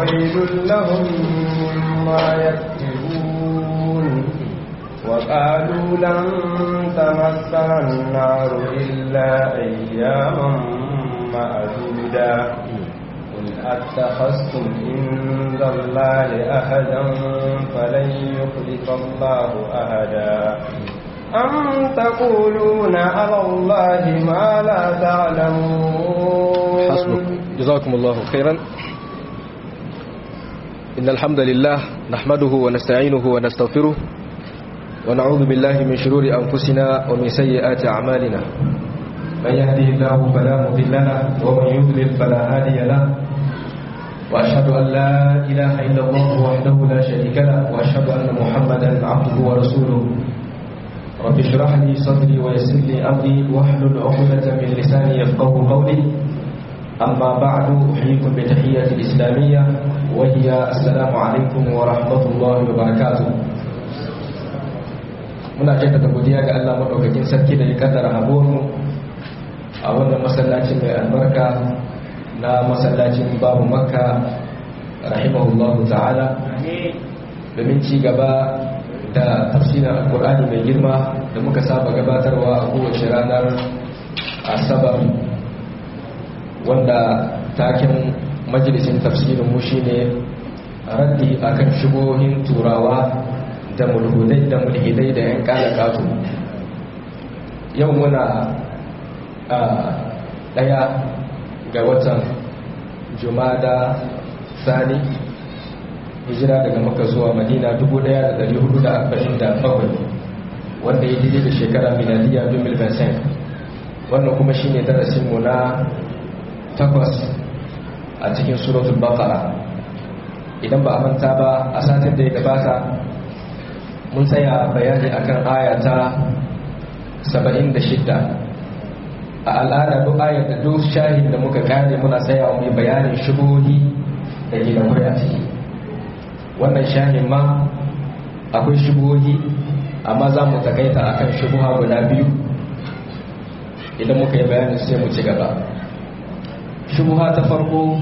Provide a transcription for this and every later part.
فويل لهم مما يكتبون وقالوا لن تمسنا النار إلا أياما معدودا قل أتخذتم عند الله أحدا فلن يخلف الله أحدا أم تقولون على الله ما لا تعلمون حسبك جزاكم الله خيرا إن الحمد لله نحمده ونستعينه ونستغفره ونعوذ بالله من شرور أنفسنا ومن سيئات أعمالنا من يهده الله فلا مضل له ومن يضلل فلا هادي له وأشهد أن لا إله إلا الله وحده لا شريك له وأشهد أن محمدا عبده ورسوله رب اشرح لي صدري ويسر لي أمري واحلل عقدة من لساني يفقه قولي أما بعد أحييكم بتحية الإسلامية وهي السلام عليكم ورحمة الله وبركاته muna jaddada godiya ga Allah madaukakin sarki da ya kaddara habormu a wannan masallacin mai albarka na masallacin babu makka rahimahullahu ta'ala domin ci gaba da tafsirin alkur'ani mai girma da muka saba gabatarwa a kowace ranar asabar wanda taken majalisin tafsirin mu shine raddi akan shigohin turawa da mulhudai da mulhidai da yan kala katu yau muna a daya ga watan jumada sani hijira daga maka zuwa madina 1447 wanda ya daidai da shekara miladiya 2025 wannan kuma shine darasinmu na takwas a cikin suratul baqara idan ba a manta ba a satin da ya gabata mun tsaya bayani akan ayata 76 a al'ada duk ayar da duk shahin da muka kare muna tsaya mai bayanin shubuhi da ke da a ciki wannan shahin ma akwai shubuhi amma za mu takaita akan shubuha guda biyu idan muka yi bayanin sai mu ci gaba shubuha ta farko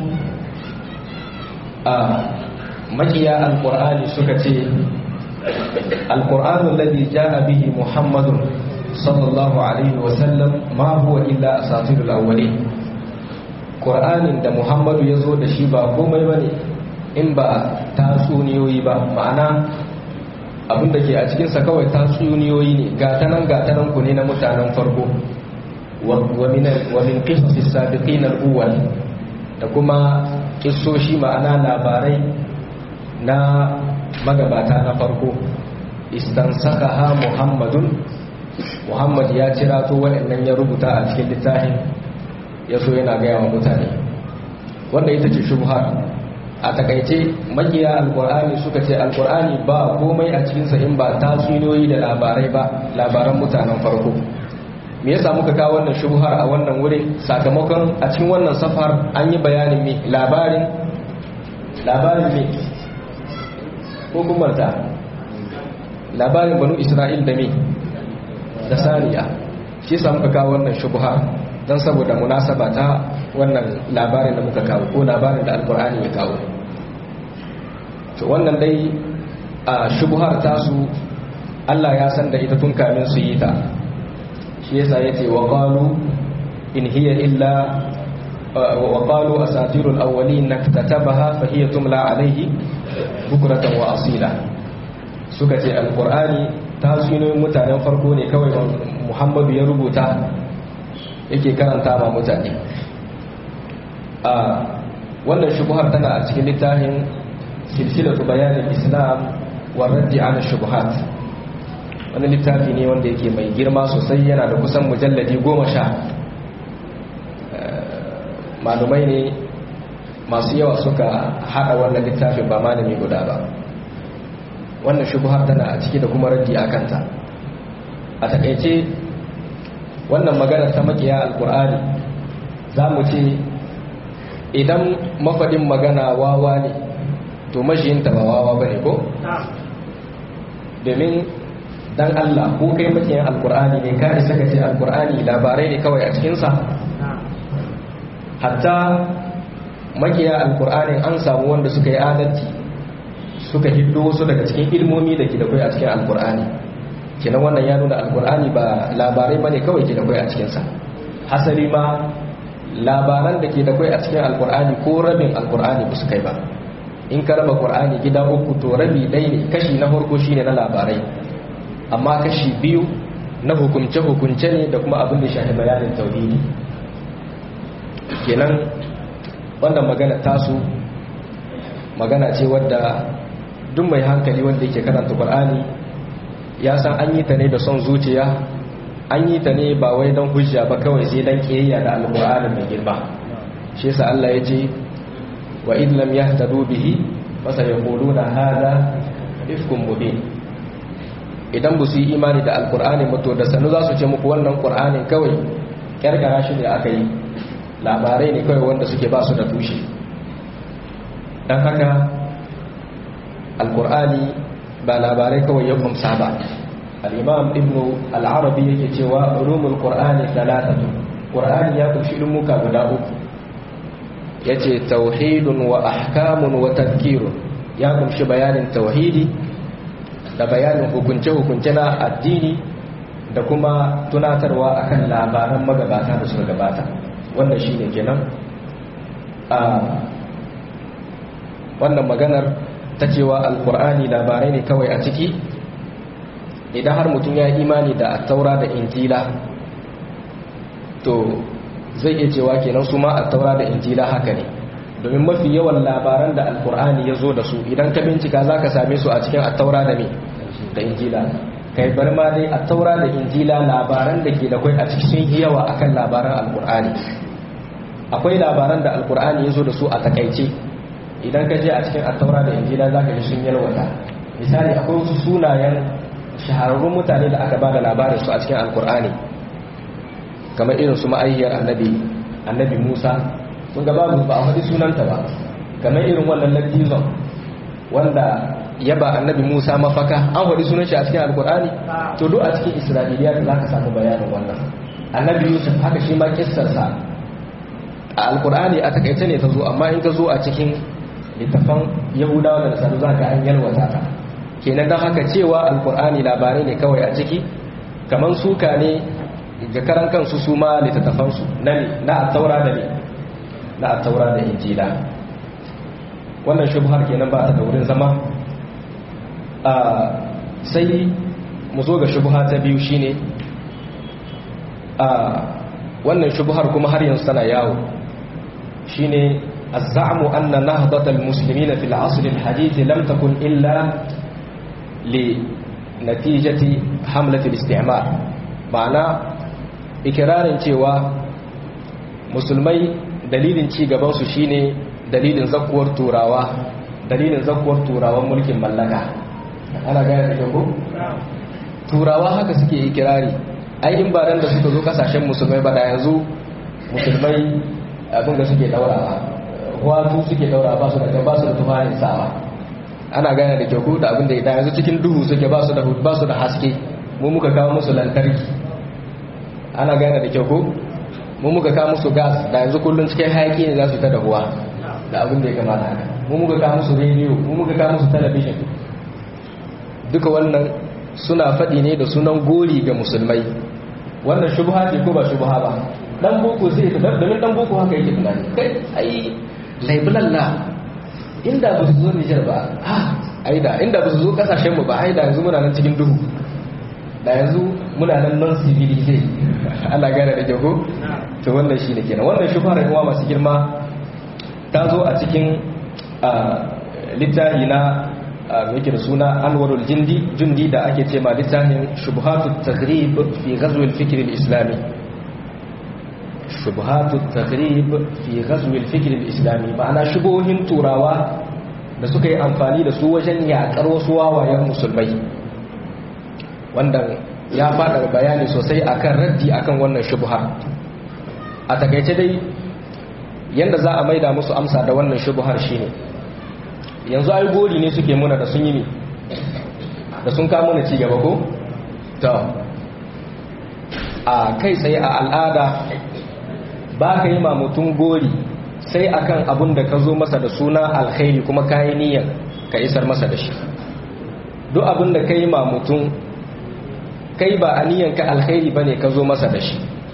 a makiya alkur'ani suka ce alkur'anu lalli ja'a bihi muhammadun sallallahu alaihi wasallam ma huwa illa asatirul awwalin qur'anin da muhammadu ya zo da shi ba komai bane in ba tatsuniyoyi ba ma'ana abinda ke a cikinsa kawai tatsuniyoyi ne gatanan gatanan ku ne na mutanen farko wa min qisasis sabiqin al-awwal da kuma kissoshi ma'ana labarai na magabata na farko istansakaha muhammadun muhammad ya cira to waɗannan ya rubuta a cikin littafin ya so yana gaya wa mutane wanda ita ce shubha a takaice makiya alkur'ani suka ce alkur'ani ba komai a cikinsa in ba tatsuniyoyi da labarai ba labaran mutanen farko me yasa muka kawo wannan shubhar a wannan wurin sakamakon a cikin wannan safar an yi bayanin me labarin labarin me ko kuma ta labarin banu isra'il da me da saniya shi yasa muka kawo wannan shubhar don saboda munasaba ta wannan labarin da muka kawo ko labarin da alkur'ani ya kawo to wannan dai a shubhar tasu Allah ya san da ita tun kamin su yi ta shi yasa yace wa qalu in hiya illa wa qalu asatirul awwalin naktatabaha fa hiya tumla alayhi bukratan wa asila suka ce alqur'ani tasinoyin mutanen farko ne kawai Muhammadu ya rubuta yake karanta ma mutane a wannan shubuhar tana a cikin littafin silsilatu bayanin islam wa raddi ala shubuhat wani littafi ne wanda yake mai girma sosai yana da kusan mujalladi goma sha malumai ne masu yawa suka hada wannan littafin ba malami guda ba wannan shubuhar tana a ciki da kuma raddi a kanta a takaice wannan magana ta makiya alkur'ani za mu ce idan mafaɗin magana wawa ne to mashiyinta ba wawa ba ne ko? domin dan Allah ko kai makiyan alkur'ani ne ka isa ka ce alkur'ani labarai ne kawai a cikinsa hatta makiya alkur'anin an samu wanda suka yi adalci suka hiddo wasu daga cikin ilmomi da ke da kai a cikin alkur'ani kenan wannan ya nuna alkur'ani ba labarai bane kawai ke da kai a cikinsa hasali ma labaran da ke da kai a cikin alkur'ani ko rabin alkur'ani ba su kai ba in ka raba qur'ani gida uku to rabi ɗaya ne kashi na farko shine na labarai amma kashi biyu na hukunce hukunce ne da kuma abin da shafi bayanin tauhidi kenan wannan magana tasu magana ce wadda duk mai hankali wanda yake karanta qur'ani ya san an yi ta ne da son zuciya an yi ta ne ba wai don hujja ba kawai sai don kiyayya da alkur'ani mai girma shi yasa Allah ya ce wa in lam yahtadu bihi fa sayaquluna hadha ifkum mubin idan ba su yi imani da alkur'ani ba to da sanu za su ce muku wannan qur'anin kawai kyarkara shi ne aka yi labarai ne kawai wanda suke ba su da tushe dan haka alkur'ani ba labarai kawai ya kumsa ba al'imam ibn al'arabi yake cewa ulumul qur'ani talatatu qur'ani ya kunshi ilmuka guda uku yace tauhidun wa ahkamun wa tadhkirun ya kunshi bayanin tauhidi da bayanin hukunce hukunce na addini da kuma tunatarwa akan labaran magabata da suka gabata wannan shine kenan a wannan maganar ta cewa alkur'ani labarai ne kawai a ciki idan har mutum ya yi imani da attaura da injila to zai iya cewa kenan su ma attaura da injila haka ne domin mafi yawan labaran da alkur'ani ya zo da su idan ka bincika za ka same su a cikin attaura da me da injila kai bar ma dai attaura da injila labaran da ke da kwai a cikin yawa akan labaran alkur'ani akwai labaran da alkur'ani ya zo da su a takaice idan ka je a cikin attaura da injila za ka ji sun yalwata misali akwai wasu sunayen shahararrun mutane da aka ba da labarin su a cikin alkur'ani kamar irin su ma'ayyar annabi annabi musa sun gaba ba a faɗi sunanta ba kamar irin wannan latizon wanda ya ba annabi musa mafaka an faɗi sunan shi a cikin alkur'ani to duk a cikin isra'iliya da za ka samu bayanin wannan annabi yusuf haka shi ma kissarsa a alkur'ani a takaice ne ta zo amma in ka zo a cikin littafan yahudawa da nasaru za ka an yalwata ta kenan don haka cewa alkur'ani labarai ne kawai a ciki kamar suka ne ga karan kansu su ma littattafansu na attaura da ne na attaura da injila wannan shubhar kenan ba ta da wurin zama sai mu zo ga shubha ta biyu shine wannan shubhar kuma har yanzu tana yawo shine الزعم أن نهضة المسلمين في العصر الحديث لم تكن إلا لنتيجة حملة الاستعمار معنى إكرار cewa musulmai dalilin ci gabansu shine dalilin zakuwar turawa dalilin zakuwar turawan mulkin mallaka ana gaya da ko turawa haka suke ikirari ai in ba da suka zo kasashen musulmai ba da yanzu musulmai abin da suke daurawa watu suke daura ba su da ba su da tufanin sawa ana gane da kyau da abin da idan yanzu cikin duhu suke ba su da ba su da haske mu muka kawo musu lantarki ana gane da kyau ko mu muka kawo musu gas da yanzu kullun cikin hayaki ne za su ta dahuwa da abin da ya kamata haka mu muka kawo musu rediyo mu muka kawo musu talabijin duka wannan suna faɗi ne da sunan gori ga musulmai wannan shubha ce ko ba shubha ba dan boko zai ta domin dan boko haka yake tunani kai ai laibulalla inda ba su zo Nijar ba ha ai da inda ba su zo kasashen mu ba ai da yanzu muna nan cikin duhu da yanzu muna nan non civilized Allah gane da jago to wannan shine kenan wannan shubhar kuma masu girma ta zo a cikin littafi na yake da suna Anwarul Jindi Jundi da ake ce ma littafin Shubhatut Taghrib fi Ghazw al-Fikr al-Islami shubhatu taghrib fi ghazw al-fikr al-islami ma'ana shubuhin turawa da suka yi amfani da su wajen yakar wasu wawayen musulmai wanda ya fada bayani sosai akan raddi akan wannan shubha a takaice dai yanda za a maida musu amsa da wannan shubhar shine yanzu ai gori ne suke muna da sun yi ne da sun kawo mana ci gaba ko to a kai tsaye a al'ada ba ka yi ma mutum gori sai akan abun da ka zo masa da suna alkhairi kuma kayi niyyar ka isar masa da shi duk abun da kai ma mutum kai ba a niyyar ka alkhairi bane ka zo masa da shi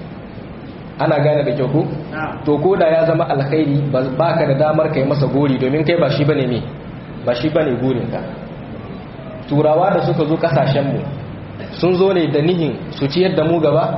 ana gane da kyau ko to ko da ya zama alkhairi ba ka da damar kai masa gori domin kai ba shi bane me ba shi bane gurin ka turawa da suka zo kasashen mu sun zo ne da nihin su ciyar da mu gaba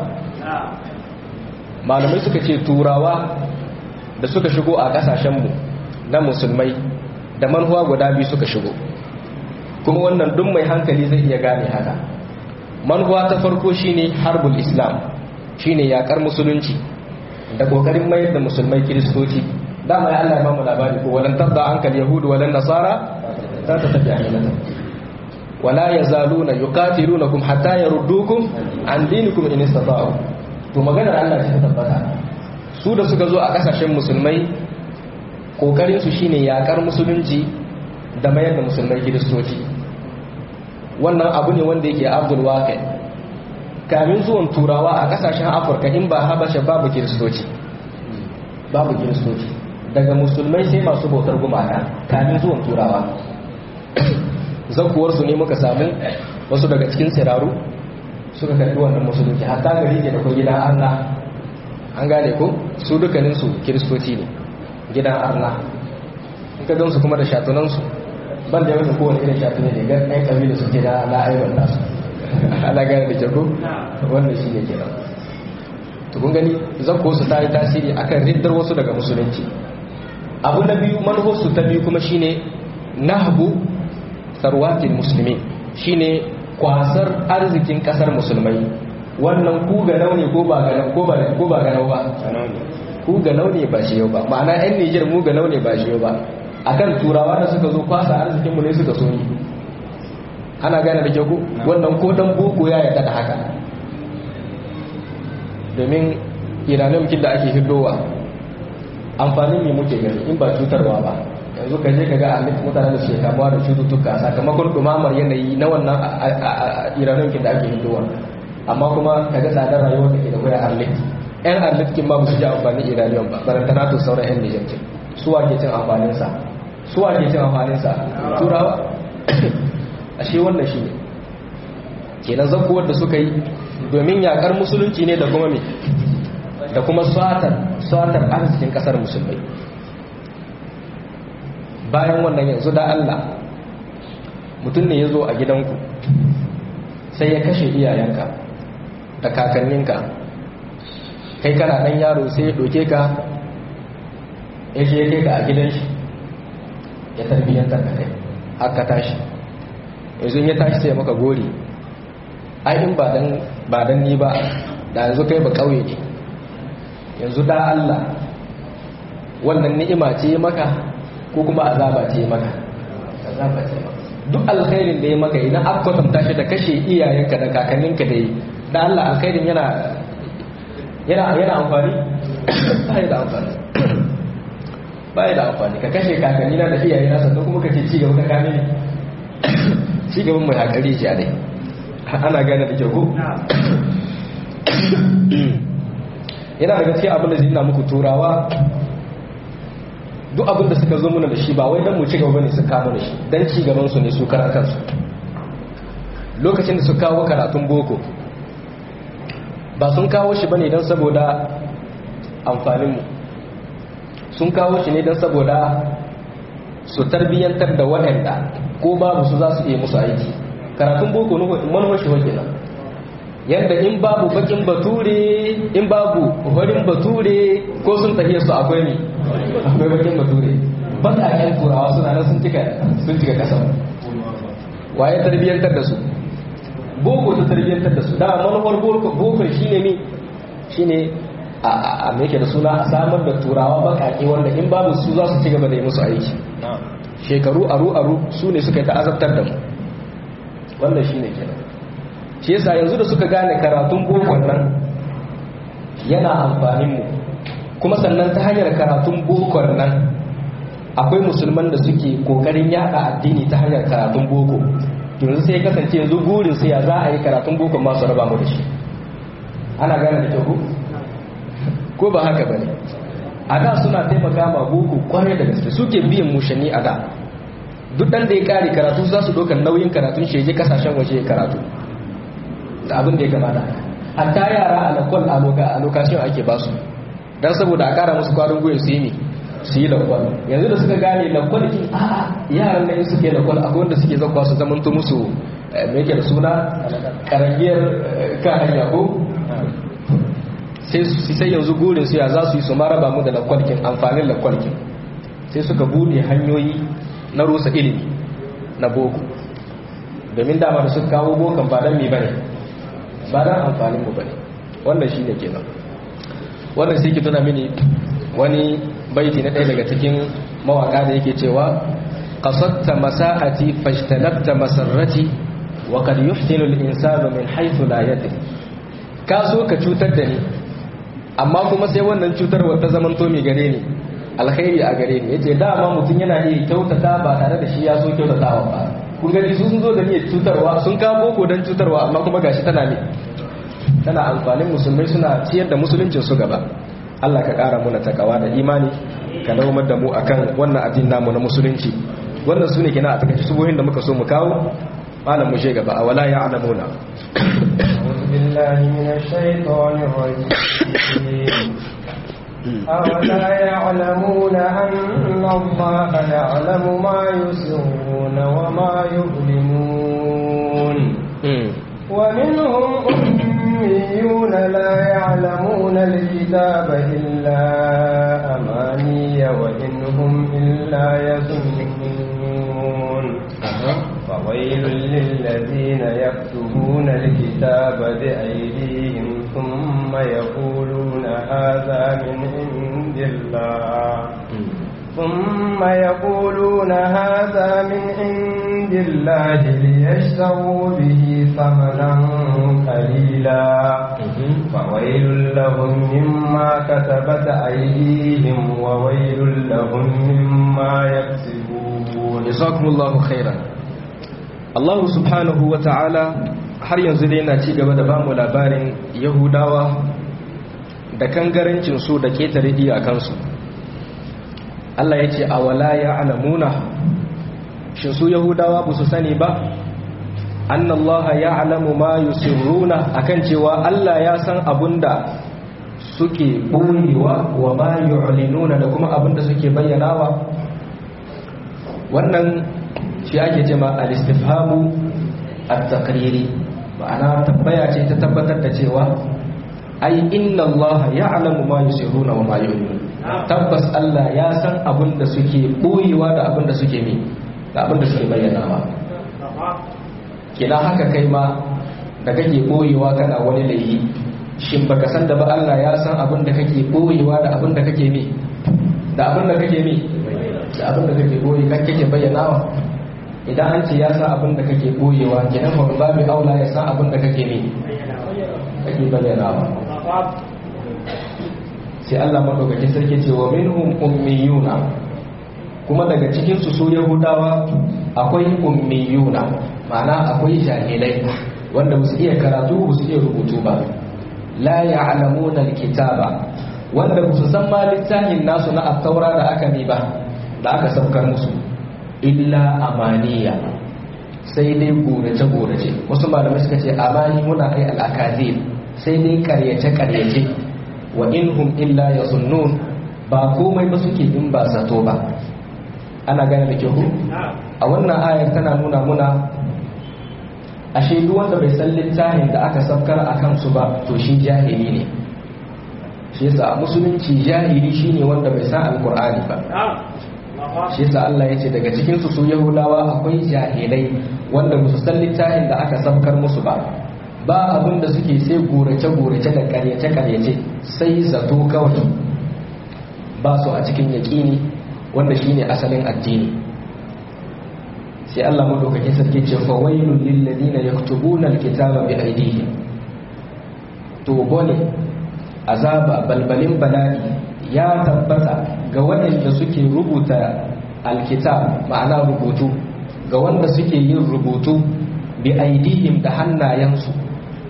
malamai suka ce turawa da suka shigo a kasashenmu na musulmai da manhuwa guda biyu suka shigo kuma wannan duk mai hankali zai iya gane haka manhuwa ta farko shine harbul islam shine yakar musulunci da kokarin mayar da musulmai kiristoci dama ya Allah ya bamu labari ko walan tabda ankal yahudu walan nasara za ta tafi ayyana wala yazaluna yuqatilunakum hatta yaruddukum an dinikum in istata'u to maganar Allah ce ta tabbata su da suka zo a kasashen musulmai kokarin su shine yakar musulunci da mayar da musulmai kiristoci wannan abu ne wanda yake abdul waqi kamin zuwan turawa a kasashen afirka in ba habasha babu kiristoci babu kiristoci daga musulmai sai masu bautar gumaka kamin zuwan turawa zakuwarsu ne muka samu wasu daga cikin siraru suka karbi wannan musulunci hatta gari ke da ko gidan arna an gane ko su dukkaninsu kiristoci ne gidan arna in ka gansu kuma da shatunansu ban da yawan kowane irin shatune ne gan ɗan ƙabila su ke da la'ayyar nasu ana gane da kyau wannan shi ne kenan to kun gani zakko su ta yi tasiri akan riddar wasu daga musulunci abu na biyu manhosu ta biyu kuma shine nahbu sarwatin musulmi shine kwasar arzikin kasar musulmai wannan ku ga ne ko ba ga ko ba ko ba ga ba ku ga ne ba shi yau ba ma'ana yan Niger mu ga ne ba shi yau ba akan turawa da suka zo kwasa arzikin mu ne suka so ni ana gane da kyau wannan ko dan boko ya yarda da haka domin iranin kin da ake hiddowa amfanin me muke gani in ba cutarwa ba yanzu ka je ka ga alif mutane da suke kamuwa da cututtuka sakamakon dumamar yanayi na wannan iranin kin da ake hiddowa amma kuma ka ga tsadar rayuwar da ke da kwaya arlit yan arlit kin ba su ji amfanin iraniyan ba barantana to sauran yan nijar kin su wa ke cin amfanin sa su wa ke cin amfanin sa turawa ashe wannan shi ne kenan zakuwar da suka yi domin yakar musulunci ne da kuma me da kuma satar satar arzikin kasar musulmai bayan wannan yanzu da Allah mutum ne ya zo a gidanku sai ya kashe iyayenka da kakanninka kai kana ɗan yaro sai ya ɗoke ka ya je kai ka a gidan shi ya tarbiyyantar da kai haka tashi yanzu ya tashi sai maka gori ai in ba dan ni ba da yanzu kai ba kauye ne yanzu da Allah wannan ni'ima ce maka ko kuma azaba ce maka azaba ce maka duk alkhairin da ya maka idan aka kwatanta shi da kashe iyayenka da kakanninka da yi da Allah alkhairin yana yana yana amfani ba da amfani ba da amfani ka kashe kakannina da iyayena sannan kuma ka ce ci gaba ka kame ne ci gaban mai hakari ce a dai ana gane da kyau ko yana da gaskiya abin da zai na muku turawa duk abin da suka zo muna da shi ba wai don mu ci gaba ne su kama da shi don ci gaban su ne su karan kansu lokacin da su kawo karatun boko ba sun kawo shi bane don saboda amfaninmu sun kawo shi ne don saboda su tarbiyyantar da waɗanda ko babu su za su iya musu aiki karatun boko manuwar shi wakil yadda in babu bakin bature in babu horin bature ko sun tafiye su akwai ne akwai bakin bature baƙaƙen turawa suna nan sun cika sun cika kasan waye tarbiyyantar da su boko ta tarbiyyantar da su da manuwar boko shine ne shine a me da suna a samar da turawa baƙaƙe wanda in babu su za su ci gaba da yi musu aiki shekaru aru-aru su ne suka yi ta'azabtar da mu wannan shi ne kenan shi yasa yanzu da suka gane karatun bokon nan yana amfanin mu kuma sannan ta hanyar karatun bokon nan akwai musulman da suke kokarin yada addini ta hanyar karatun boko yanzu sai kasance yanzu burin sai ya za a yi karatun bokon masu raba mu da shi ana gane da kyau ko ba haka bane a da suna taimaka ma boko kwarai da gaske suke biyan mushani a da duk dan da ya kare karatu za su ɗaukar nauyin karatun shi je kasashen waje ya karatu da abin da ya kamata hatta yara a lakwal a lokacin ake ba su don saboda a kara musu kwarin gwiwa su yi ne su yi lakwal yanzu da suka gane lakwal kin a'a yaran nan suke lakwal akwai wanda suke zakwa su zamanto musu me yake da suna karangiyar kan hanya ko sai sai yanzu gurin su ya za su yi su maraba mu da lakwalkin amfanin lakwalkin sai suka bude hanyoyi na rusa ilimi na boko domin dama da suka kawo bokan ba don mi bane ba don amfanin mu bane wannan shine kenan wannan sai ki tuna mini wani baiti na ɗaya daga cikin mawaka da yake cewa qasatta masa'ati fajtanabta masarrati wa qad yuhtinu al-insanu min haythu la yadri ka so ka cutar da ni amma kuma sai wannan cutarwar ta zaman to mai gare ni alkhairi a gare ni yace dama mutum yana iya kyautata ba tare da shi ya so kyautatawa ba kun gani su sun zo da niyyar cutarwa sun kawo boko don cutarwa amma kuma gashi tana ne tana amfanin musulmai suna ciyar da musuluncin su gaba Allah ka kara muna takawa da imani ka daumar da mu akan wannan addinin namu na musulunci wannan sune kina a takaice subohin da muka so mu kawo malam mu je gaba a wala ya alamuna بالله من الشيطان الرجيم أولا يعلمون أن الله يعلم ما يسرون وما يظلمون ومنهم أميون لا يعلمون الكتاب إلا أماني وإنهم إلا يظنون فويل للذين يكتبون الكتاب بأيديهم ثم يقولون هذا من عند الله ثم يقولون هذا من عند الله ليشتروا به ثمنا قليلا فويل لهم مما كتبت أيديهم وويل لهم مما يكسبون جزاكم الله خيرا Allah subhanahu wa ta'ala har yanzu dai yana ci gaba da ba mu labarin Yahudawa da kangarancinsu da ketare iyakansu. Allah ya ce, A wala ya alamuna, shin su Yahudawa ba su sani ba? An Allah ya alamu ma yusirruna akan cewa Allah ya san abun da suke ɓoyewa wa ma yu'linuna da kuma abun da suke bayyanawa. Wannan shi ake ce ma al-istifhamu at-taqriri ma'ana tabbaya ce ta tabbatar da cewa ai inna Allah ya'lamu ma yusirruna wa ma yu'linun tabbas Allah ya san abin da suke boyewa da abin da suke mi da abin da suke bayyanawa kina haka kai ma da kake boyewa kana wani laifi shin baka san da ba Allah ya san abin da kake boyewa da abin da kake mi da abin da kake mi da abin da kake boye kake bayyanawa idan an ce ya san abin da kake boyewa kenan ba babu aula ya san abin da kake ne kake bayyanawa sai Allah madaukaki sarki ce wa minhum ummiyuna kuma daga cikin su su yahudawa akwai ummiyuna ma'ana akwai jahilai wanda ba su iya karatu ba su iya rubutu ba la ya'lamuna alkitaba wanda ba su san ma littafin nasu na at-taura da aka ne ba da aka saukar musu illa amaniya sai dai gorace-gorace wasu malamai suka ce amani muna ai al'akazir sai dai karyace-karyace wa inhum illa ya sunnun ba komai ba suke in ba zato ba ana gane da kyau a wannan ayar tana nuna muna ashe duk wanda bai san littafin da aka saukar a kansu ba to shi jahili ne shi yasa musulunci jahili shine wanda bai san alkur'ani ba shi yasa Allah ya ce daga cikin su su Yahudawa akwai jahilai wanda ba su san littafin da aka sabkar musu ba ba abin da suke sai gorace gorace da karyace karyace sai zato kawai ba su a cikin yaƙini wanda shine asalin addini sai Allah madaukakin sarki ce fa wailul lil ladina yaktubuna alkitaba bi aydihim to bone azaba balbalin bala'i ya tabbata ga waɗanda suke rubuta alkitab ma'ana rubutu ga wanda suke yin rubutu bi aidihim da hannayensu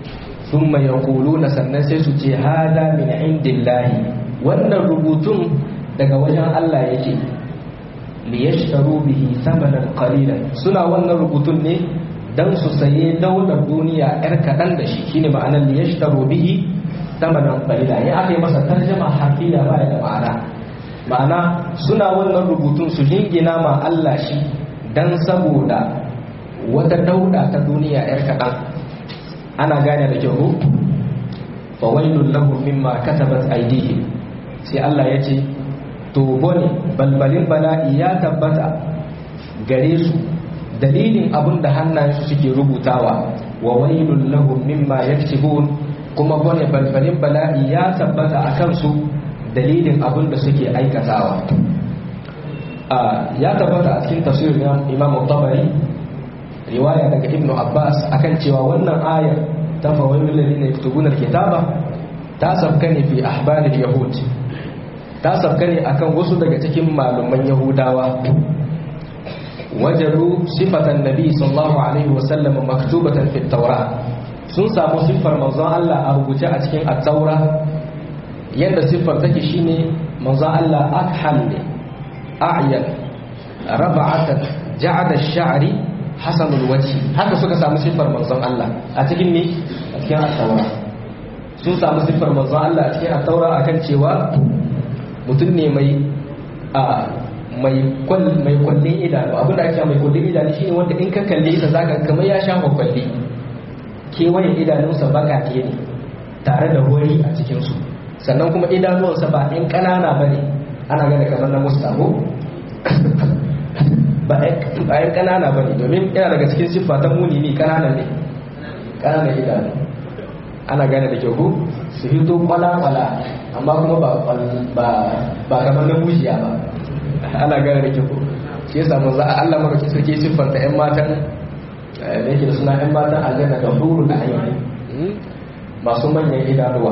sun mai na sannan sai su ce hada min indillahi wannan rubutun daga wajen Allah yake liyashtaru bihi thamanan qalilan suna wannan rubutun ne dan su saye daular duniya yar kadan da shi shine ma'anar liyashtaru bihi thamanan qalila ya aka yi masa tarjuma harfiya ba da ma'ana ma'ana suna wannan rubutun su jingina ma Allah shi dan saboda wata dauda ta duniya yar kadan ana gane da kyau fa wailul lahum mimma katabat aydihim sai Allah ya ce to bone balbalin bala'i ya tabbata gare su dalilin abin da hannayensu suke rubutawa wa wailul lahum mimma yaktubun kuma bone balbalin bala'i ya tabbata a kansu dalilin abin da suke aikatawa ya tabbata a cikin tafsirin Imam Tabari riwaya daga Ibn Abbas akan cewa wannan ayar ta fa wailul ladina yaktubuna alkitaba ta sabka ne fi ahbaril yahud ta sabka ne akan wasu daga cikin malaman yahudawa wajaru sifatan nabi sallallahu alaihi wasallam maktubatan fi taura sun samu siffar manzon Allah a rubuce a cikin at-taura yanda siffar take shine manzon Allah akhal ne a'yan rab'atan ja'ada ash-sha'ri hasanul wajhi haka suka samu siffar manzon Allah a cikin ne a cikin at-taura sun samu siffar manzon Allah a cikin at-taura akan cewa mutum ne mai a mai mai kwallin idanu abinda ake mai kwallin idanu shine wanda in ka kalle sa zaka kamar ya sha kwalli kewayen idanunsa bakake ne tare da wari a cikin su sannan kuma idanuwansa ba ɗan ƙanana ba ne ana gane kamar na mustaho ba ɗan ƙanana ba ne domin yana daga cikin siffa ta muni ne ƙanana ne ƙananan idanu ana gane da kyau su hito kwala-kwala amma kuma ba kamar na mujiya ba ana gane da kyau shi yasa manzo Allah maka sarki siffanta ƴan matan da yake da suna ƴan matan aljanna da huru da ayyuka masu manyan idanuwa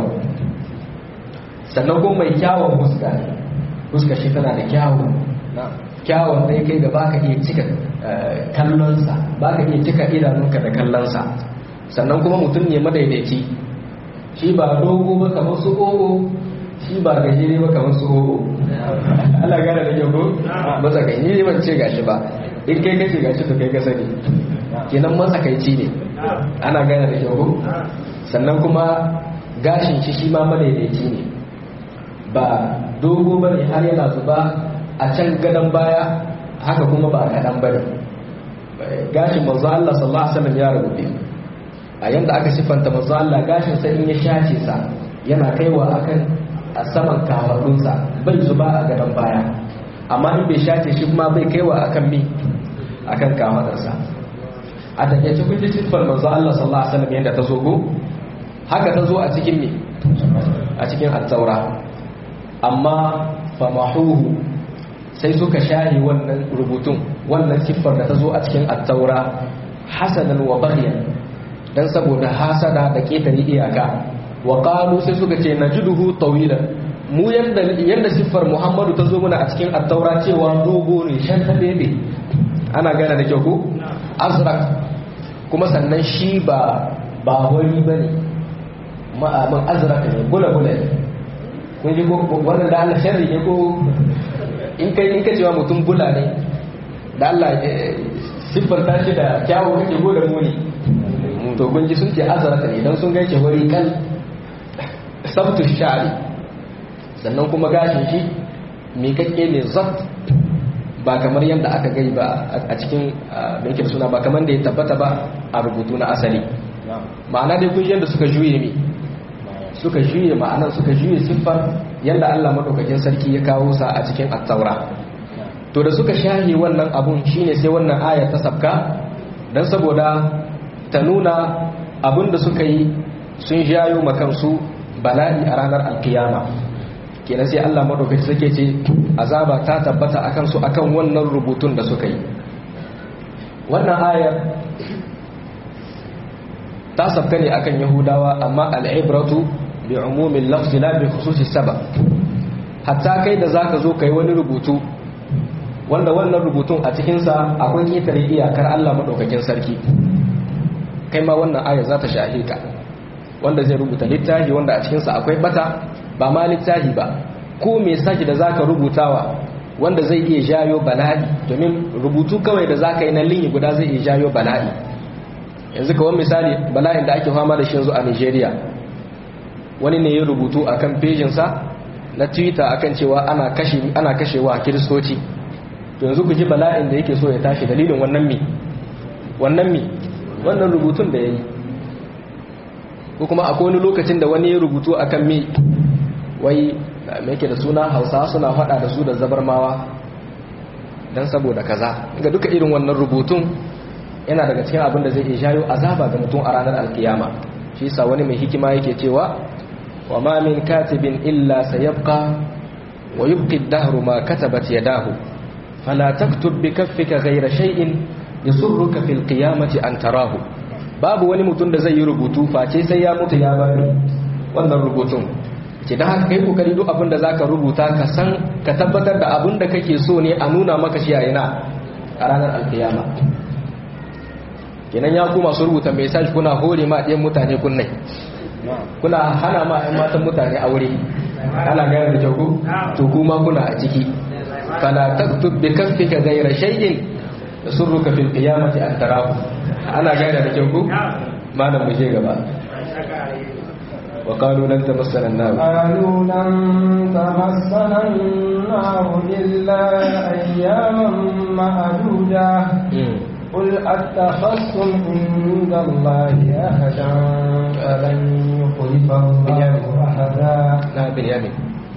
sannan kuma mai kyawun fuska fuska shi tana da kyawun kyawun sai kai da baka iya cika kallonsa baka iya cika idanunka da kallonsa sannan kuma mutum ne madaidaici shi ba dogo ba kamar su ogo shi ba gajere ba kamar su ogo Allah gane da yau ko matsakaici ne ban ce gashi ba in kai kace gashi to kai ka sani kenan matsakaici ne ana gane da yau ko sannan kuma gashin shi shi ma madaidaici ne ba dogo ba ne har yana zuba a can gadon baya haka kuma ba kaɗan ba ne gashin manzo Allah sallallahu alaihi wasallam ya rubuce a yanda aka siffanta manzo Allah gashin sa in ya shace sa yana kaiwa akan a saman kafaɗunsa bai zuba a gadon baya amma in bai shace shi kuma bai kaiwa akan mi akan kafaɗarsa a takaice kun ji siffar manzo Allah sallallahu alaihi wasallam yanda ta zo go haka ta zo a cikin ne a cikin at-taura amma famahuhu sai suka shahi wannan rubutun wannan siffar da ta zo a cikin at-taura hasanan wa baghyan dan saboda hasada da ketare iyaka wa qalu sai suka ce najiduhu tawilan mu yanda yanda siffar Muhammadu ta zo mana a cikin at-taura cewa dogo ne shan ta bebe ana gane da kyau ko azrak kuma sannan shi ba ba wari bane ma'amin azrak ne bula bula ne kun ji wannan da Allah sharri ne ko in kai in ka cewa mutum bula ne da Allah siffar ta shi da kyawu kake go da muni to kun ji sun ce azrata ne dan sun gaishe wuri kan sabtu shari sannan kuma gashin shi miƙaƙƙe ne zat ba kamar yadda aka gai ba a cikin da yake suna ba kamar da ya tabbata ba a rubutu na asali ma'ana dai kun yadda suka juye mi suka juye ma'anan suka juye siffar yadda Allah madaukakin sarki ya kawo sa a cikin at-taura to da suka shahi wannan abun shine sai wannan aya ta sabka dan saboda ta nuna abun da suka yi sun jayo makansu bala'i a ranar alkiyama kenan sai Allah madaukakin sarki ce azaba ta tabbata akan su akan wannan rubutun da suka yi wannan ayar ta sabka ne akan yahudawa amma al'ibratu bi umumin lafzi la bi khususi sabab hatta kai da zaka zo kai wani rubutu wanda wannan rubutun a cikin sa akwai ketare iyakar Allah madaukakin sarki kai ma wannan aya za ta shahe ka wanda zai rubuta littafi wanda a cikin sa akwai bata ba ma littafi ba ko message da zaka rubutawa wanda zai iya jayo bala'i domin rubutu kawai da zaka yi na linyi guda zai iya jayo bala'i yanzu kawai misali bala'in da ake fama da shi yanzu a Nigeria wani ne ya rubutu akan pejinsa na Twitter akan cewa ana kashe ana kashewa kiristoci to yanzu ku ji bala'in da yake so ya tashi dalilin wannan mi wannan mi wannan rubutun da yayi ko kuma akwai wani lokacin da wani ya rubutu akan mi wai me yake da suna Hausa suna faɗa da su da zabarmawa dan saboda kaza ga duka irin wannan rubutun yana daga cikin abin da zai iya jayo azaba ga mutum a ranar alkiyama shi yasa wani mai hikima yake cewa wa ma min katibin illa sayabqa wa yubqi ad-dahru ma katabat yadahu fala taktub bi kaffika ghayra shay'in yasurruka fil qiyamati an tarahu babu wani mutum da zai yi rubutu face sai ya mutu ya bari wannan rubutun ke da haka kai kokari duk abin da zaka rubuta ka san ka tabbatar da abin da kake so ne a nuna maka shi a ina a ranar alkiyama kenan ya ku masu rubuta message kuna hore ma ɗayan mutane kunnai kuna hana ma ɗan matan mutane aure ana gane da kyau to kuma kuna a ciki fala taktub bi kaffika ghayra shay'in yasurruka fil qiyamati an tarahu ana gane da kyau malam mu je gaba وقالوا لن تمسنا النار قالوا لن تمسنا النار إلا أياما معدودة قل أتخذتم عند الله أحدا فلن يخلف الله أحدا نعم بنيامين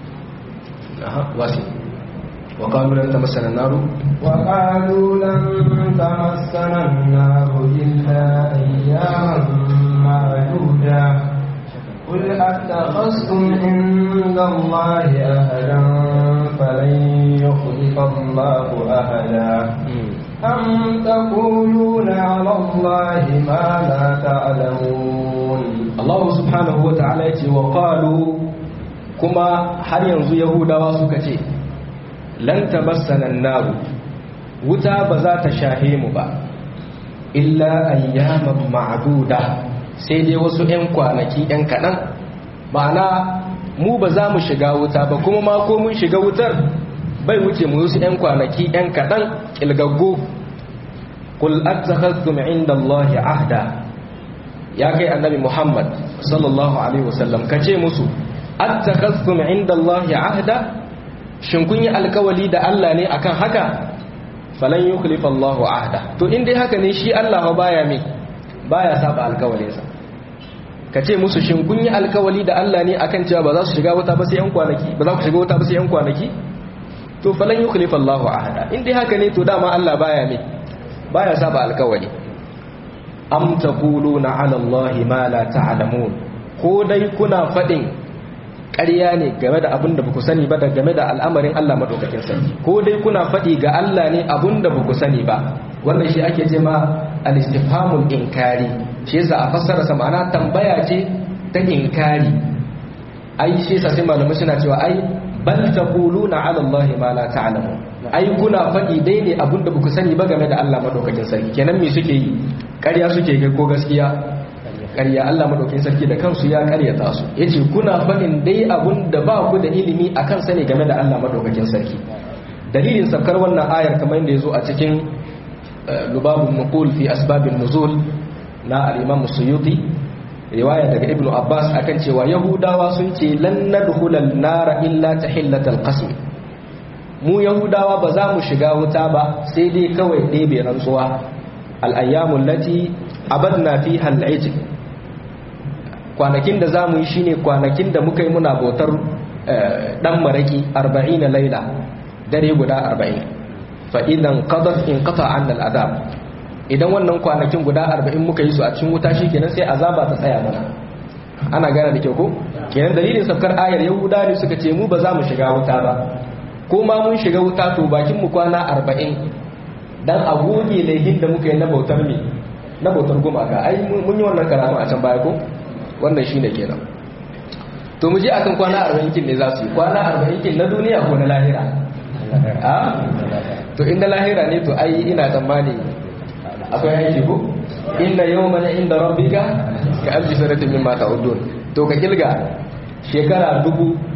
واسم وقالوا لن تمسنا النار وقالوا لن تمسنا النار إلا أياما معدودة قل أتخذتم عند الله أحدا فلن يخلف الله أحدا أم تقولون على الله ما لا تعلمون الله سبحانه وتعالى وقالوا كما هل ينزو يهودا وسكتي لن تمسنا النار wuta ba za ta shahe mu ba illa ayyaman ma'duda sai dai wasu 'yan kwanaki 'yan kaɗan ma'ana mu ba za mu shiga wuta ba kuma ma ko mun shiga wutar bai wuce mu wasu 'yan kwanaki 'yan kaɗan ƙilgaggo kul attakhadhtum inda Allah ahda ya kai annabi Muhammad sallallahu alaihi wasallam kace musu attakhadhtum inda Allah ahda shin kun yi alkawali da Allah ne akan haka falan yukhlifa Allah ahda to in dai haka ne shi Allah baya me baya saba alkawalinsa kace musu shin kun yi alkawali da Allah ne akan cewa ba za su shiga wuta ba sai yan kwanaki ba za ku shiga wuta ba sai yan kwanaki to falan yukhlifa Allah ahda in dai haka ne to dama Allah baya me baya saba alkawali am taquluna ala Allah ma la ta'lamun ko dai kuna fadin ƙarya ne game da abin da baku sani ba da game da al'amarin Allah madaukakin sarki ko dai kuna fadi ga Allah ne abin da baku sani ba wannan shi ake ce ma al-istifhamul inkari shi yasa a fassara sa ma'ana tambaya ce ta inkari ai shi yasa sai malamai suna cewa ai bal taquluna ala Allah ma la ta'lamun ai kuna faɗi dai ne abin da ku sani ba game da Allah madaukakin sarki kenan me suke yi ƙarya suke kai ko gaskiya ƙarya Allah madaukakin sarki da kansu ya ƙaryata su yace kuna faɗin dai abin da ba ku da ilimi akan sani game da Allah madaukakin sarki dalilin sabkar wannan ayar kamar yadda yazo a cikin lubabun nuqul fi asbabin nuzul na al-Imam Suyuti riwaya daga Ibn Abbas akan cewa Yahudawa sun ce lan nadkhulal nara illa tahillatal qasm mu yahudawa ba za mu shiga wuta ba sai dai kawai ɗebe rantsuwa al'ayyamun lati abadna fi hal'ajin kwanakin da za mu yi shine kwanakin da muka yi muna bautar ɗan maraƙi arba'in na laila dare guda arba'in fa'idan ƙadar in ƙasa an al'adab idan wannan kwanakin guda arba'in muka yi su a cikin wuta shi kenan sai azaba ta tsaya mana ana gane da kyau ko kenan dalilin saukar ayar yahuda ne suka ce mu ba za mu shiga wuta ba ko ma mun shiga wuta to bakin mu kwana arba'in dan a goge laihin da muka yi na bautar mi na bautar gumaka ai mun yi wannan karatu a can baya ko wannan shine kenan to mu je akan kwana arba'in kin ne za su yi kwana arba'in kin na duniya ko na lahira a to inda lahira ne to ai ina tsammani akwai aiki ko inna yawman inda rabbika ka alfi sanatin mimma ta'udun to ka kilga shekara dubu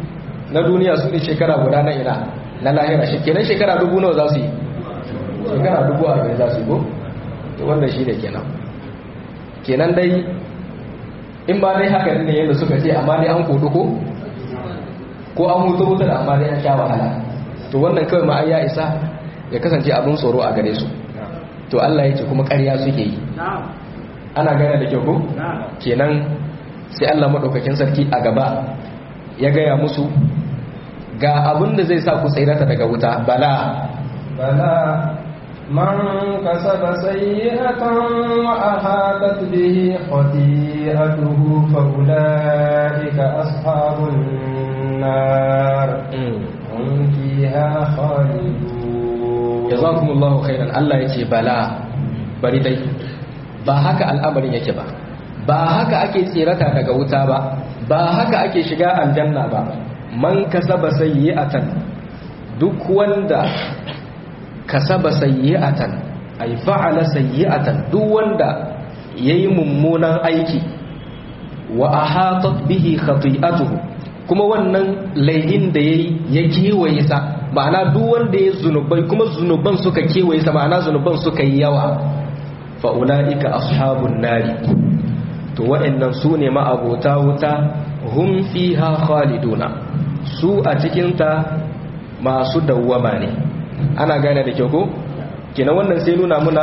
na duniya su ne shekara guda na ina na lahira shi kenan shekara dubu nawa za su yi shekara dubu arba'in za su yi ko to wannan shi ne kenan kenan dai in ba dai haka ne yadda suka ce amma dai an kodu ko ko an hutu hutu da amma dai an sha wahala to wannan kawai ma ya isa ya kasance abin tsoro a gare su to Allah ya ce kuma ƙarya suke yi ana gane da kyau ko kenan sai Allah madaukakin sarki a gaba ya gaya musu ga abin da zai sa ku tsirata daga wuta bala بلى من كسب سيئة وأحاطت به خطيئته فأولئك أصحاب النار هم فيها خالدون jazakumullahu khairan Allah yace bala bari dai ba haka al'amarin yake ba ba haka ake tsirata daga wuta ba ba haka ake shiga aljanna ba man kasaba sayyi'atan duk wanda kasaba sayyi'atan ay fa'ala sayyi'atan duk wanda yayi mummunan aiki wa ahatat bihi khati'atuhu kuma wannan laihin da yayi ya kewaye sa ma'ana duk wanda ya zunubai kuma zunuban suka kewaye sa ma'ana zunuban suka yi yawa fa ulaika ashabun nari to wa'annan su ne ma'abota wuta hum fiha khaliduna su a cikin ta masu dawwama ne ana gane da kyau ko kenan wannan sai nuna muna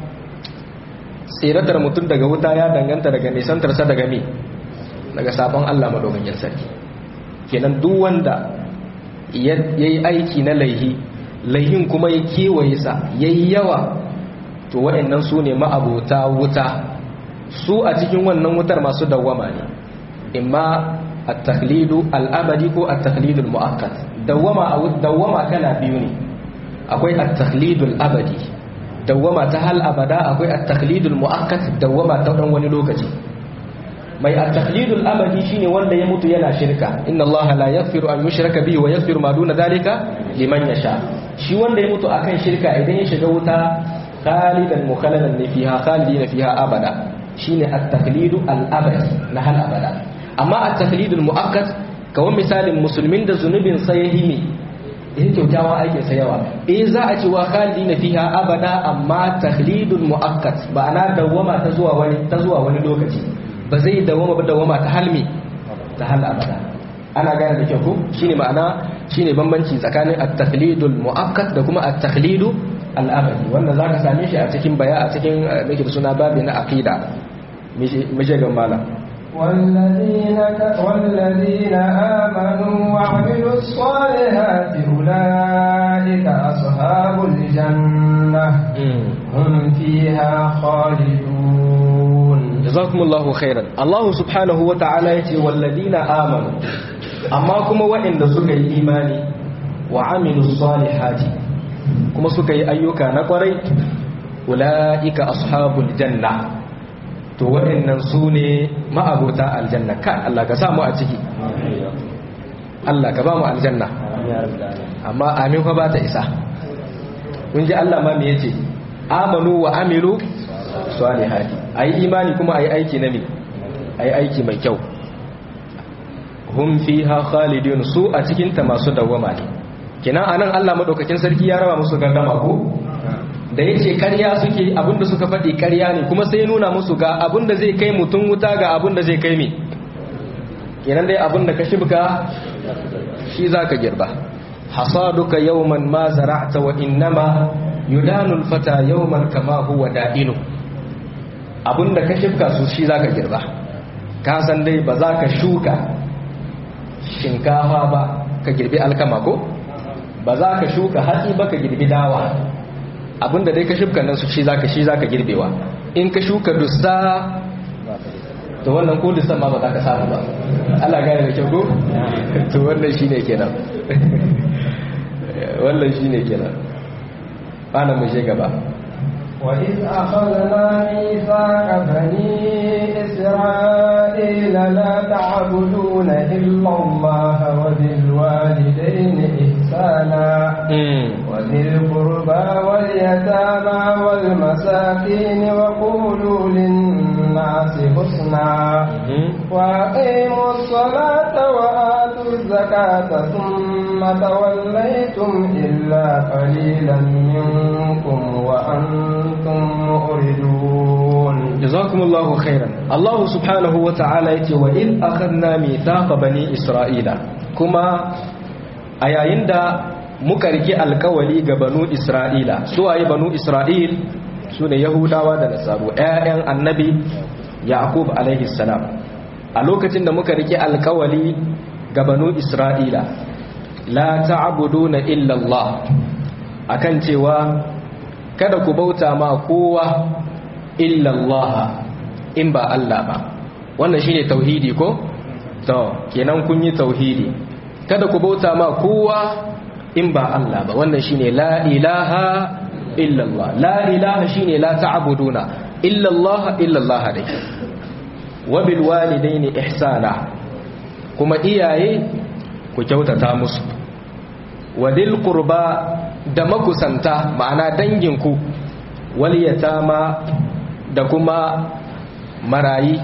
tsiratar mutum daga wuta ya danganta daga nisantarsa daga me daga sabon Allah madaukakin sarki kenan duk wanda ya yi aiki na laihi laihin kuma ya kewaye sa ya yi yawa to waɗannan su ne ma'abuta wuta su a cikin wannan wutar masu dawwama ne imma a taklidu al'abadi ko a taklidul mu'akkat dawwama kala biyu ne akwai a taklidul abadi dawwama ta hal abada akwai a taklidul mu'akkat dawwama ta ɗan wani lokaci mai at-taqlidul abadi shine wanda ya mutu yana shirka inna allaha la yaghfiru an yushraka bihi wa yaghfiru ma duna dhalika liman yasha shi wanda ya mutu akan shirka idan ya shiga wuta khalidan mukhalladan ne fiha khalidina fiha abada shine at-taqlidu al-abadi na hal abada amma at-taqlidul mu'akkad kawai misalin musulmin da zunubin sa ya himi in kyautawa aikin sa yawa eh za a ce wa khalidina fiha abada amma taqlidul mu'akkad ba ana dawwama ta zuwa wani ta zuwa wani lokaci ba zai dawama ba dawama ta halmi ta hal abada ana gane da kyau ko shine ma'ana shine bambanci tsakanin at-taqlidul mu'akkad da kuma at-taqlidu al-abadi wanda zaka same shi a cikin baya a cikin nake da suna babi na aqida mije ga malam والذين والذين آمنوا وعملوا الصالحات أولئك أصحاب الجنة هم فيها خالدون jazakumullahu khairan Allah subhanahu wa ta'ala yace walladina amanu amma kuma waɗanda suka yi imani wa amilus salihati kuma suka yi ayyuka na kwarai ulaika ashabul janna to waɗannan su ne ma'abota aljanna ka Allah ka samu a ciki Allah ka ba mu aljanna amma amin fa ba ta isa kun ji Allah ma me yace amanu wa amilu salihati ayi imani kuma ayi aiki na me ayi aiki mai kyau hum fiha khalidun su a cikin ta masu dawwama ne kina anan Allah madaukakin sarki ya raba musu gangama ko da yace ƙarya suke abinda suka faɗi ƙarya ne kuma sai nuna musu ga abinda zai kai mutum wuta ga abinda zai kai me kenan dai abinda ka shibka shi zaka girba hasaduka yawman ma zara'ta wa innama yudanu alfata yawman kama huwa da'inu abinda ka shifka su shi zaka girba ka san dai ba za ka shuka shinkafa ba ka girbi alkama ko ba za ka shuka hatsi ba ka girbi dawa abinda dai ka shifka nan su shi zaka shi zaka girbewa in ka shuka dussa to wannan ko dussan ma ba za ka samu ba Allah gane da kyau ko to wannan shine kenan wannan shine kenan ana mu je gaba وإذ أخذنا ميثاق بني إسرائيل لا تعبدون إلا الله وبالوالدين إحسانا وذي القربى واليتامى والمساكين وقولوا للناس حسنا وأقيموا الصلاة وآتوا الزكاة ثم توليتم إلا قليلا منكم وأنتم مؤردون جزاكم الله خيرا الله سبحانه وتعالى يتي وإذ أخذنا ميثاق بني إسرائيل كما أيين دا mukarki alkawali ga banu Isra'ila su waye banu Isra'il su ne Yahudawa da Nasaru ‘ya'yan annabi Yaqub alaihi salam a lokacin da muka rike alkawali ga banu Isra'ila la ta'buduna illa Allah akan cewa kada ku bauta ma kowa illa Allah in ba Allah ba wannan shine tauhidi ko to kenan kun yi tauhidi kada ku bauta ma kowa in ba Allah ba wannan shine la ilaha illa Allah la ilaha shine la ta'buduna illa Allah illa Allah dai wa bil walidaini ihsana kuma iyaye ku kyautata musu wa dil qurba da makusanta ma'ana danginku wal yatama da kuma marayi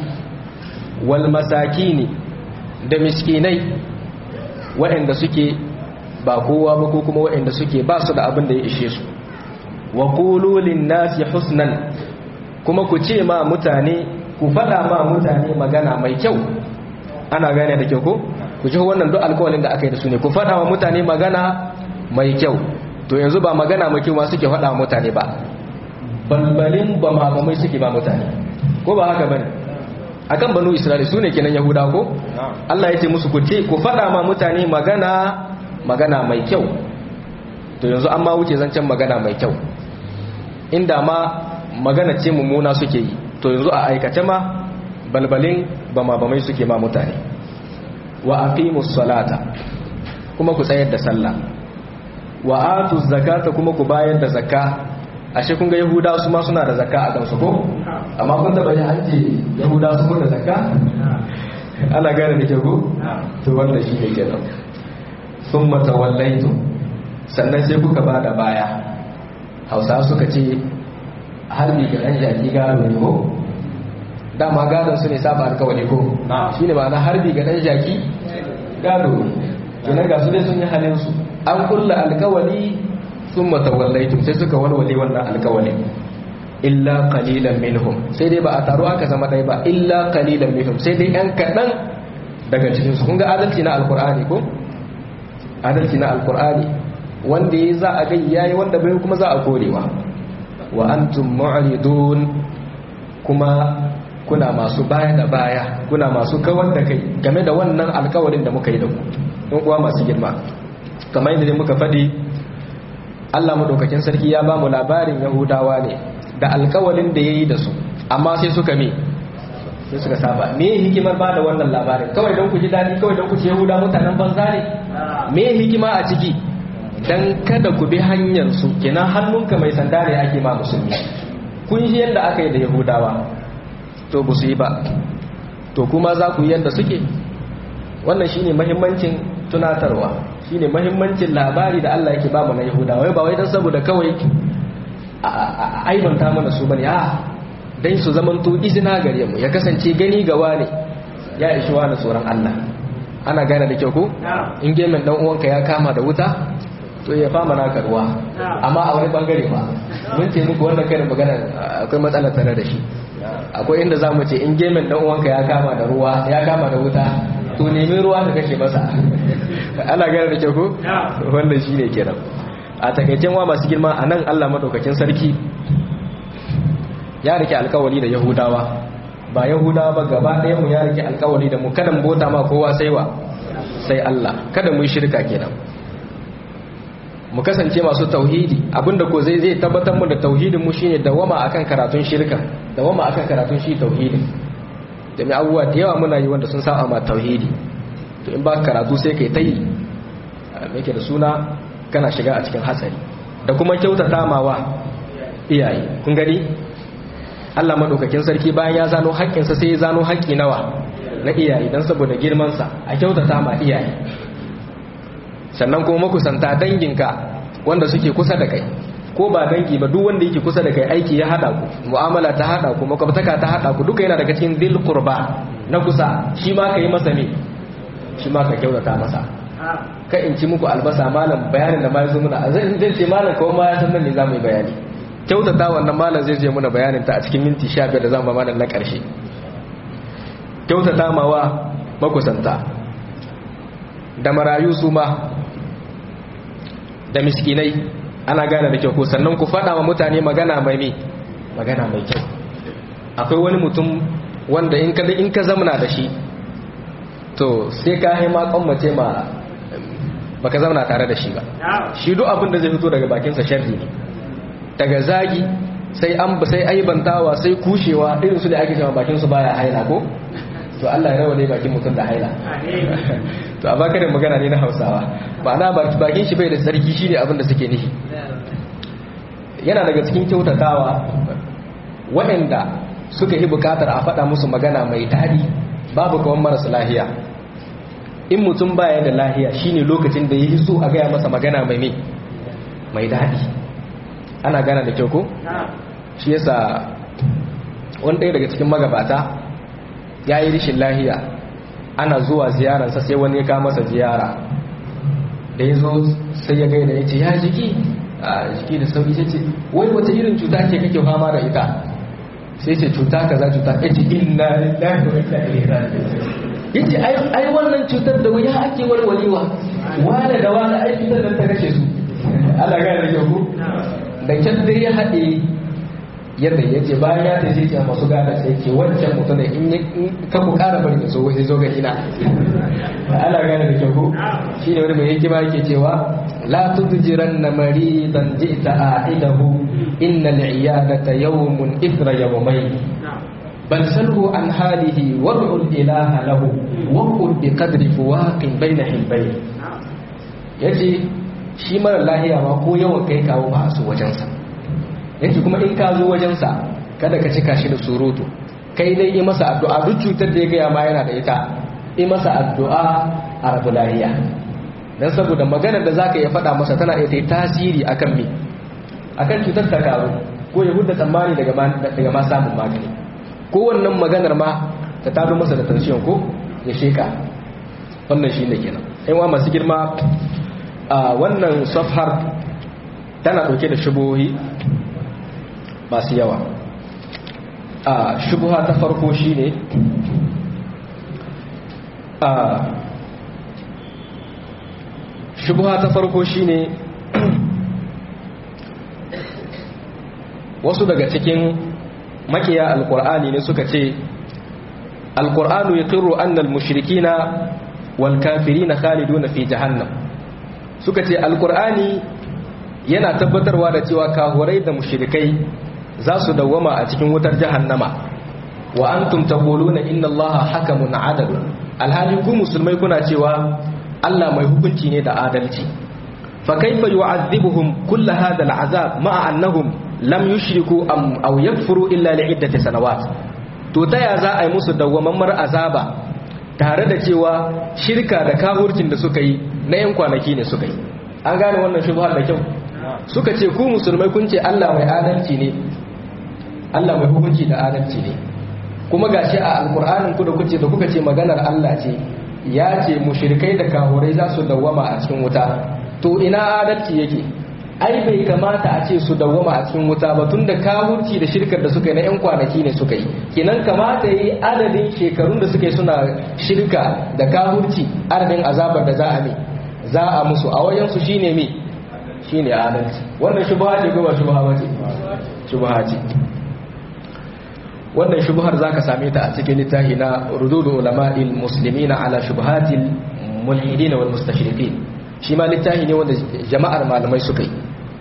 wal masakini da miskinai waɗanda suke ba kowa ba ko kuma waɗanda suke ba su da abin da ya ishe su wa qulu nasi husnan kuma ku ce ma mutane ku faɗa ma mutane magana mai kyau ana gane da kyau ko ku ji wannan duk alƙawarin da aka yi da su ne ku faɗa wa mutane magana mai kyau to yanzu ba magana mai kyau ma suke faɗa wa mutane ba balbalin ba mamamai suke ba mutane ko ba haka bane akan banu isra'ila su ne kenan yahuda ko Allah ya ce musu ku ce ku faɗa ma mutane magana magana mai kyau to yanzu an ma wuce zancen magana mai kyau inda ma magana ce mummuna suke yi to yanzu a aikace ma balbalin ba ma bamai suke ma mutane wa aqimus salata kuma ku tsayar da sallah wa atu zakata kuma ku bayar da zakka ashe kun ga yahuda su ma suna da zakka a kansu ko amma kun taba yin hanci yahuda su kun da zakka ana gane da ke ko to wanda shi ne kenan thumma tawallaitu sannan sai kuka ba da baya hausa suka ce harbi ga dan jaki gado ne ko dama gadon su ne saba alkawali ko shine ma'ana harbi ga dan jaki gado ne kenan ga su dai sun yi halin su an kulla alkawali sun matawallaitum sai suka walwale wannan alkawali illa qalilan minhum sai dai ba a taro aka zama ɗaya ba illa qalilan minhum sai dai yan kaɗan daga cikinsu kun ga adalci na alkur'ani ko adalci na alkur'ani wanda ya za a gai yayi wanda bai kuma za a korewa wa antum mu'ridun kuma kuna masu baya da baya kuna masu kawar da kai game da wannan alkawarin da muka yi da ku in uwa masu girma kamar yadda muka faɗi Allah madaukakin sarki ya ba mu labarin Yahudawa ne da alkawalin da ya yi da su amma sai suka me sai suka saba me hikimar ba da wannan labarin kawai don ku ji daɗi kawai don ku ce Yahuda mutanen banza ne me hikima a ciki dan kada ku bi hanyar su kenan hannunka mai sanda ne ake ma musulmi kun ji yadda aka yi da Yahudawa to ba su yi ba to kuma za ku yi yadda suke wannan shine muhimmancin tunatarwa shine mahimmancin labari da Allah yake bamu na Yahudawa wai ba wai dan saboda kawai a aibanta mana su bane a dan su zamanto izina gare mu ya kasance gani gawa ne ya ishi wani tsoron Allah ana gane da kyau ko in gemin dan uwanka ya kama da wuta to ya fama naka ruwa amma a wani bangare ba mun ce muku wannan karin magana akwai matsala tare da shi akwai inda zamu ce in gemin dan uwanka ya kama da ruwa ya kama da wuta to nemi ruwa ka kashe masa ana gane da kyau ko wannan shine kenan a takaicen wa masu girma a nan Allah madaukakin sarki ya rike alkawari da yahudawa ba yahudawa ba gaba ɗaya mu ya rike alkawari da mu kada mu bota ma kowa sai wa sai Allah kada mu yi shirka kenan mu kasance masu tauhidi abinda ko zai zai tabbatar mu da tauhidin mu shine dawama akan karatun shirka dawama akan karatun shi tauhidin da mai abubuwa da yawa muna yi wanda sun saba ma tauhidi to in ba karatu sai kai tayi me ke da suna kana shiga a cikin hatsari da kuma kyautata mawa iyaye kun gani Allah madaukakin sarki bayan ya zano haƙƙinsa sai ya zano haƙƙi nawa na iyaye dan saboda girman sa a kyautata ma iyaye sannan kuma makusanta danginka wanda suke kusa da kai ko ba dangi ba duk wanda yake kusa da kai aiki ya hada ku mu'amala ta hada ku makwabtaka ta hada ku duka yana daga cikin dhil qurba na kusa shi ma kai masa ne shi ma ka kyautata masa ka in ci muku albasa malam bayanin da ma ya zo muna zai zai ce malam kawai ma ya san nan ne za mu yi bayani kyautata wannan malam zai je muna bayanin ta a cikin minti sha biyar da zan ba malam na ƙarshe kyautata mawa makusanta da marayu su ma da miskinai ana gane da kyau ko sannan ku faɗa wa mutane magana mai mi magana mai kyau akwai wani mutum wanda in ka in ka zamana da shi to sai ka haima kwammace ma baka zamana tare da shi ba shi duk abin da zai fito daga bakinsa sharri ne daga zagi sai an sai aibantawa sai kushewa irin su da ake cewa bakin su baya haila ko to Allah ya rawa ne bakin mutum da haila to a baka da magana ne na Hausawa ma'ana bakin shi bai da sarki shine abin da suke nishi yana daga cikin kyautatawa waɗanda suka yi bukatar a faɗa musu magana mai daɗi babu kawan marasa lahiya in mutum baya da lahiya shine lokacin da yi so a gaya masa magana mai mai mai daɗi ana gana da kyau ko shi yasa wani ɗaya daga cikin magabata ya yi rishin lahiya ana zuwa ziyararsa sai wani ya kama masa ziyara da ya zo sai ya gaida ya ce ya jiki a jiki da sauki sai ce wai wata irin cuta ce kake fama da ita sai ce cuta kaza cuta ya ce inna lillahi wa inna ilaihi raji'un yace ai ai wannan cutar da wuya ake warwalewa wani da wani ai cutar da ta kashe su Allah ga da ku da kyan dai ya haɗe yadda ya ce bayan ya tafi ce masu gada sai ce wancan mutum in ka ku ƙara bari da so wai zo ga ina Allah ga da ku shi ne wani mai hikima yake cewa la tudjiranna maridan ji'ta a'idahu innal iyadata yawmun ithra yawmayn بل سله عن حاله وادع الإله له وقل بقدر فواق بين حلبين yace shi mara lahiya ma ko yawan kai kawo ba su wajensa yace kuma in ka zo wajensa kada ka cika shi da surutu kai dai yi masa addu'a duk cutar da ya gaya ma yana da ita yi masa addu'a a rabu lahiya don saboda maganar da zaka iya faɗa masa tana iya ta tasiri akan me akan cutar ta karu ko ya hudda tsammani daga ma samun magani ko wannan maganar ma ta tado masa da tension ko ya sheka wannan shi ne kenan yan wa masu girma a wannan safhar tana ɗauke da shubuhi masu yawa a shubuha ta farko shi ne a shubuha ta farko shi ne wasu daga cikin makiya alkur'ani ne suka ce alkur'anu ya kiro annal mushrikina wal kafirina khaliduna fi jahannam suka ce alkur'ani yana tabbatarwa da cewa kahurai da mushrikai za su dawwama a cikin wutar jahannama wa antum taquluna inna allaha hakamun adal alhali ku musulmai kuna cewa Allah mai hukunci ne da adalci fa kaifa yu'adhibuhum kull hadha al'azab ma'a annahum lam yushriku am aw yakfuru illa li'iddati sanawat to taya za a yi musu dawwamammar azaba tare da cewa shirka da kahurcin da suka yi na yan kwanaki ne suka yi an gane wannan shubhar da kyau suka ce ku musulmai kun ce Allah mai adalci ne Allah mai hukunci da adalci ne kuma gashi a alkur'anin ku da kuce da kuka ce maganar Allah ce ya ce mushrikai da kahurai za su dawwama a cikin wuta to ina adalci yake ai bai kamata a ce su dawwama a cikin wuta ba tunda kahurci da shirkar da suka yi na yan kwanaki ne suka yi kenan kamata yi adadin shekarun da suka yi suna shirka da kahurci adadin azabar da za a mi za a musu a wajen su shine mi shine adalci wannan shubha ce ko ba shubha ba ce shubha ce wannan shubhar zaka same ta a cikin littafi na rududu ulama'il muslimina ala shubhatil mulhidin wal mustashriqin shi ma littafi ne wanda jama'ar malamai suka yi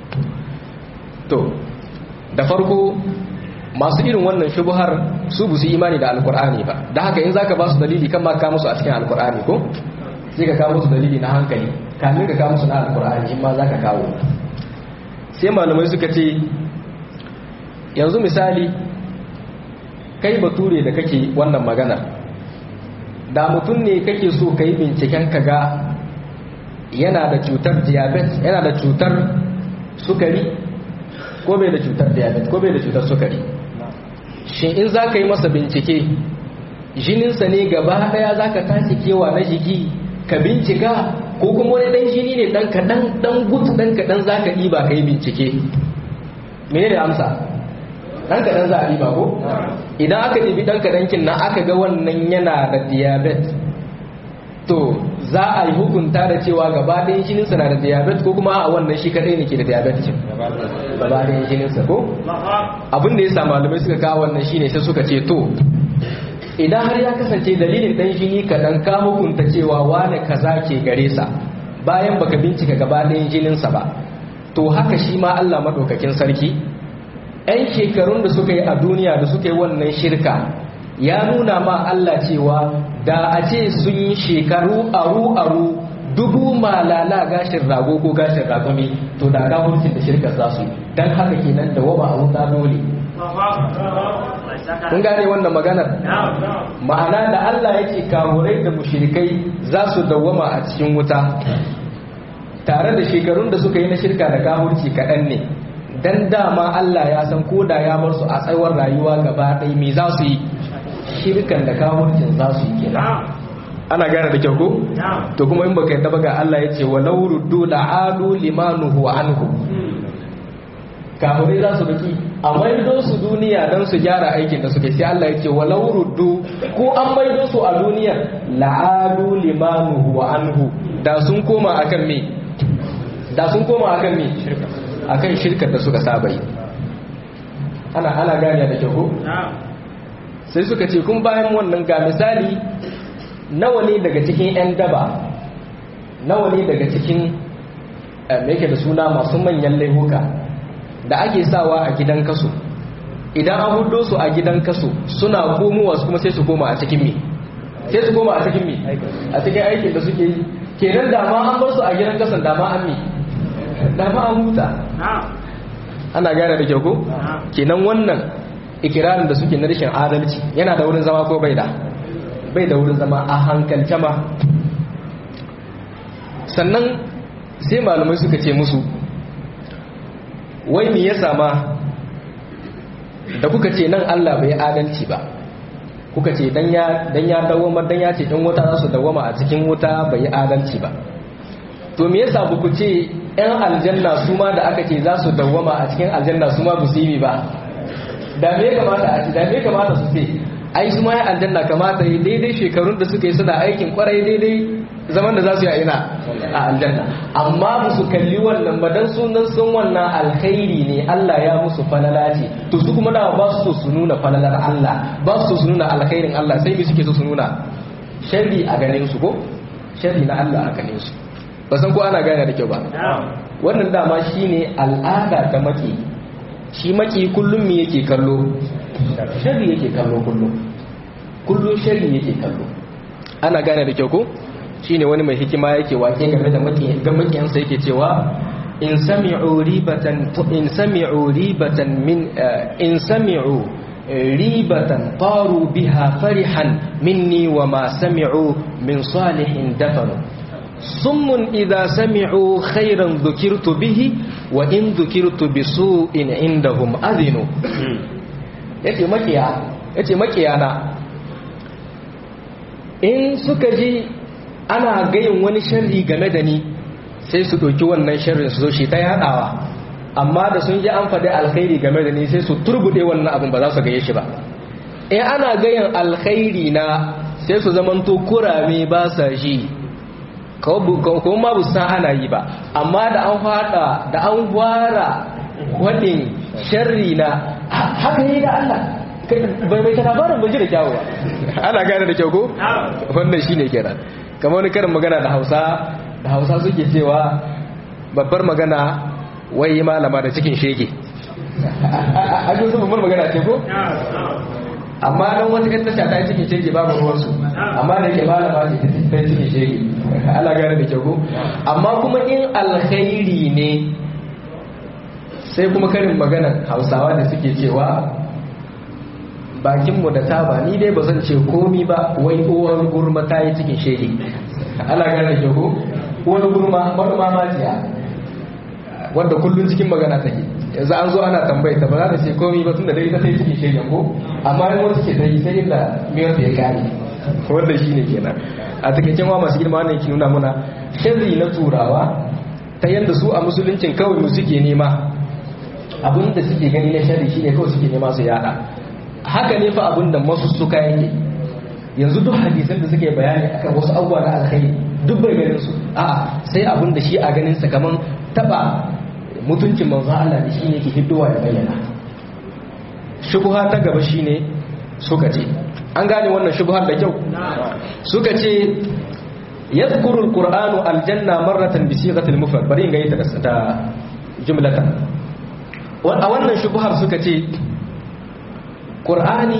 to da farko masu irin wannan shubhar su bu su imani da alkur'ani ba da haka in zaka ba su dalili kan ma ka musu a cikin alkur'ani ko sai ka kawo musu dalili na hankali kamin ka kawo musu na alkur'ani in ma zaka kawo sai malamai suka ce yanzu misali kai bature da kake wannan maganar da mutum ne kake so ka yi binciken ka ga yana da cutar diabetes yana da cutar sukari ko bai da cutar diabetes ko bai da cutar sukari shin in za ka yi masa bincike jininsa ne gaba daya za ka tashi kewa na jiki ka bincika ko kuma wani dan jini ne dan kaɗan dan gut dan kaɗan za ka ɗiba ka yi bincike mene da amsa dan kaɗan za a ɗiba ko idan aka ɗibi dan kaɗan kin nan aka ga wannan yana da diabetes to za a yi hukunta da cewa gaba ɗayan jininsa na da diabetes ko kuma a wannan shi kaɗai ne ke da diabetes gaba ɗayan jininsa ko abin da ya sa malamai suka kawo wannan shine sai suka ce to idan har ya kasance dalilin ɗan jini kaɗan ka hukunta cewa wane kaza ke gare sa bayan baka bincika gaba ɗayan jininsa ba to haka shi ma Allah maɗaukakin sarki 'yan shekarun da suka yi a duniya da suka yi wannan shirka ya nuna ma Allah cewa da a ce sun yi shekaru aru-aru dubu malala gashin rago ko gashin ragumi to da gahurcin da shirkar za su yi don haka kenan da waba a wuta dole kun gane wannan maganar ma'ana da Allah yake kamurai da mushrikai za su dawwama a cikin wuta tare da shekarun da suka yi na shirka da gahurci kaɗan ne dan dama Allah ya san ko da ya bar su a tsawon rayuwa gaba ɗaya me za su yi shirkan da kafircin za su yi kenan ana gane da kyau ko to kuma in baka yadda ba ga Allah ya ce walau ruddu la'adu limanuhu anhu kafirai za su biki a maido su duniya don su gyara aikin da suke sai Allah ya ce walau ruddu ko an maido su a duniya la'adu limanuhu anhu da sun koma akan me da sun koma akan me akan shirkar da suka saba yi ana ana gane da kyau ko sai suka ce kun bayan wannan ga misali nawa ne daga cikin 'yan daba nawa ne daga cikin yake da suna masu manyan laihuka da ake sawa a gidan kaso idan an hudo su a gidan kaso suna komowa kuma sai su koma a cikin me sai su koma a cikin me a cikin aikin da suke yi kenan da ma an bar su a gidan kasan da ma an me da ma an huta ana gane da kyau ko kenan wannan ikirarin da suke na rashin adalci yana da wurin zama ko bai da bai da wurin zama a hankalce ma sannan sai malamai suka ce musu wai me ya sama da kuka ce nan Allah bai adalci ba kuka ce dan ya dan ya dawoma dan ya ce dan wuta za su dawoma a cikin wuta bai adalci ba to me yasa ba ku ce yan aljanna su ma da aka ce za su dawoma a cikin aljanna su ma ba su yi ba da me kamata a ci da me kamata su ce ai su ma ya aljanna kamata yi daidai shekarun da suka yi suna aikin kwarai daidai zaman da za su yi a ina a aljanna amma ba su kalli wannan ba dan sunan sun wannan alkhairi ne Allah ya musu falala ce to su kuma dawa ba su so su nuna falalar Allah ba su so su nuna alkhairin Allah sai me suke so su nuna sharri a ganin su ko sharri na Allah a ganin su ba san ko ana gane da kyau ba wannan dama shine al'ada ta maki shi maki kullum me yake kallo shari yake kallo kullum kullum shari yake kallo ana gane da kyau ko shine wani mai hikima yake wake game da makiyansa yake cewa in sami'u ribatan in sami'u ribatan min in sami'u ribatan taru biha farihan minni wa ma sami'u min salihin dafanu summun idza sami'u khairan dhukirtu bihi wa in dhukirtu bisu'in indahum adhinu yace makiya yace makiyana in suka ji ana gayin wani sharri game da ni sai su ɗauki wannan sharrin su zo shi ta yaɗawa amma da sun ji an faɗi alkhairi game da ni sai su turbuɗe wannan abin ba za su gaye shi ba in ana gayin alkhairi na sai su zamanto kurame ba sa shi kuma ma bu san ana yi ba amma da an fada da an fara wadin sharri na haka yi da Allah bai bai ta labarin bai ji da kyawu ana gane da kyau ko wannan shine kenan kamar wani karin magana da Hausa da Hausa suke cewa babbar magana wai malama da cikin shege a ji wasu babbar magana ce ko amma don wata kan tasha ta yi cikin shege babu ruwansu amma da ke malama ce ta yi cikin shege ala gane da kyau amma kuma in alkhairi ne sai kuma karin maganan hausawa da suke cewa bakinmu da taba ni dai ba zan ce komi ba wai uwar gurma ta yi cikin shege ala gane da kyau uwar gurma manoma majiya wadda kullum cikin magana take yanzu an zo ana tambayi ta ba za ta ce komi ba tun da dai ta sai cikin shegen ko amma yin wata ke ta yi sai inda miyar da ya kare wanda shi ne kenan a takaicen wa masu girma wannan yake nuna muna sharri na turawa ta yadda su a musuluncin kawai mu suke nema abin da suke gani na sharri shine kawai suke nema su yada haka ne fa abin da masu suka yake yanzu duk hadisan da suke bayani akan wasu abubuwa na alkhairi duk bai ganin su a'a sai abin da shi a ganin sa kaman taba mutuncin manzo Allah da shi ne ke hiddowa da bayyana shubha ta gaba shine suka ce an gane wannan shubhar da kyau suka ce yadhkuru alqur'anu aljanna marratan bi sighati almufrad bari in ga ita da jumlatan a wannan shubhar suka ce qur'ani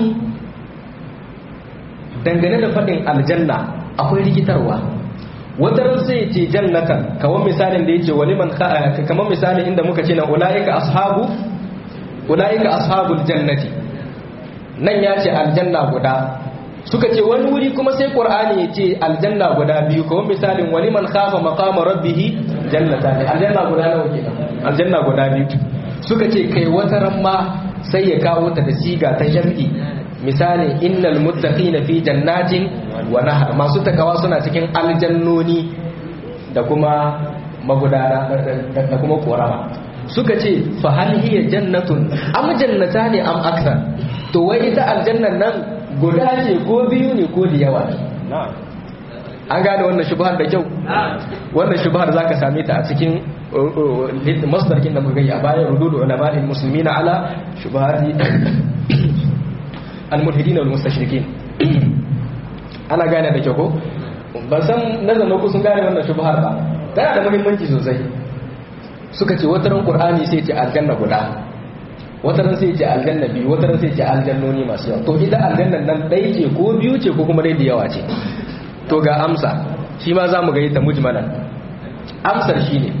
dangane da fadin aljanna akwai rikitarwa wataran sai ce jannatan kamar misalin da yake waliman kamar misalin inda muka ce na ulaika ashabu ulaika ashabul jannati nan ya ce aljanna guda suka ce wani wuri kuma sai qur'ani ya ce aljanna guda biyu kamar misalin waliman khafa maqama rabbih jannatan aljanna guda nawa kenan aljanna guda biyu suka ce kai wataran ma sai ya kawo ta da siga ta jam'i misali innal muttaqina fi jannatin wa nahar masu takawa suna cikin aljannoni da kuma magudana da kuma korama suka ce fa hal hiya jannatun am jannata ne am akthar to wai ita aljannan nan guda ce ko biyu ne ko da yawa ne an gane wannan shubhar da kyau wannan shubhar zaka same ta a cikin masdarkin da muka yi a bayan rududu ulama'il muslimina ala shubhati al-mulhidin wal mustashrikin ana gane da kyau ko ban san nazarin ku sun gane wannan shubhar ba tana da muhimmanci sosai suka ce wataran qur'ani sai ce aljanna guda wataran sai ce aljanna biyu wataran sai ce aljannoni masu yawa to ita aljannan nan ɗaya ce ko biyu ce ko kuma dai da yawa ce to ga amsa shi ma za mu ga ta mujmalan amsar shi ne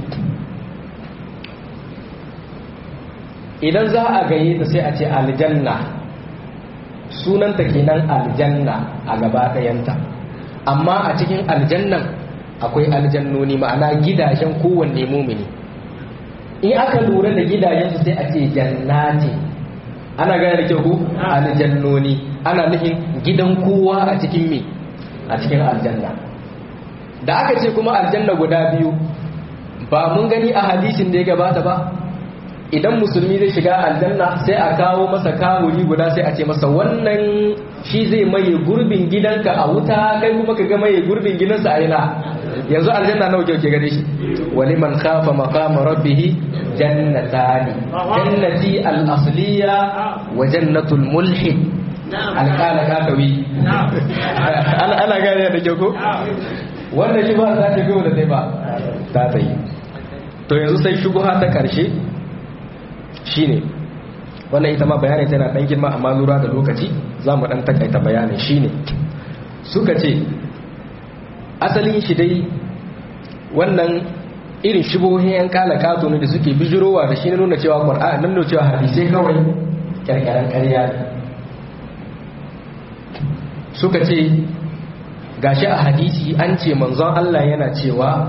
idan za a gaye ta sai a ce aljanna sunanta kenan aljanna a gaba ɗayanta amma a cikin aljannan akwai aljannoni ma'ana gidajen kowanne mumini in aka lura da gidajensu sai a ce jannati ana gane da kyau ku aljannoni ana nufin gidan kowa a cikin me a cikin aljanna da aka ce kuma aljanna guda biyu ba mun gani a hadisin da ya gabata ba idan musulmi zai shiga aljanna sai a kawo masa kawuri guda sai a ce masa wannan shi zai maye gurbin gidanka a wuta kai kuma ka ga maye gurbin gidansa a ina yanzu aljanna nawa kyau ke gare shi waliman khafa maqama rabbih jannatani jannati al-asliya wa jannatul mulhid alƙala kakawi ana gane da kyau ko wannan shi ba za ta gaba da dai ba ta ta yi to yanzu sai shubuha ta ƙarshe shine wannan ita ma bayanin tana ɗan girma amma lura da lokaci za mu ɗan takaita bayanin shine suka ce asalin shi dai wannan irin shubuhohin yan kala kato ne da suke bijirowa da shi ne nuna cewa ƙwar'a nan nuna cewa hadisai kawai ƙyarƙyaren ƙarya ne suka ce gashi a hadisi an ce manzon Allah yana cewa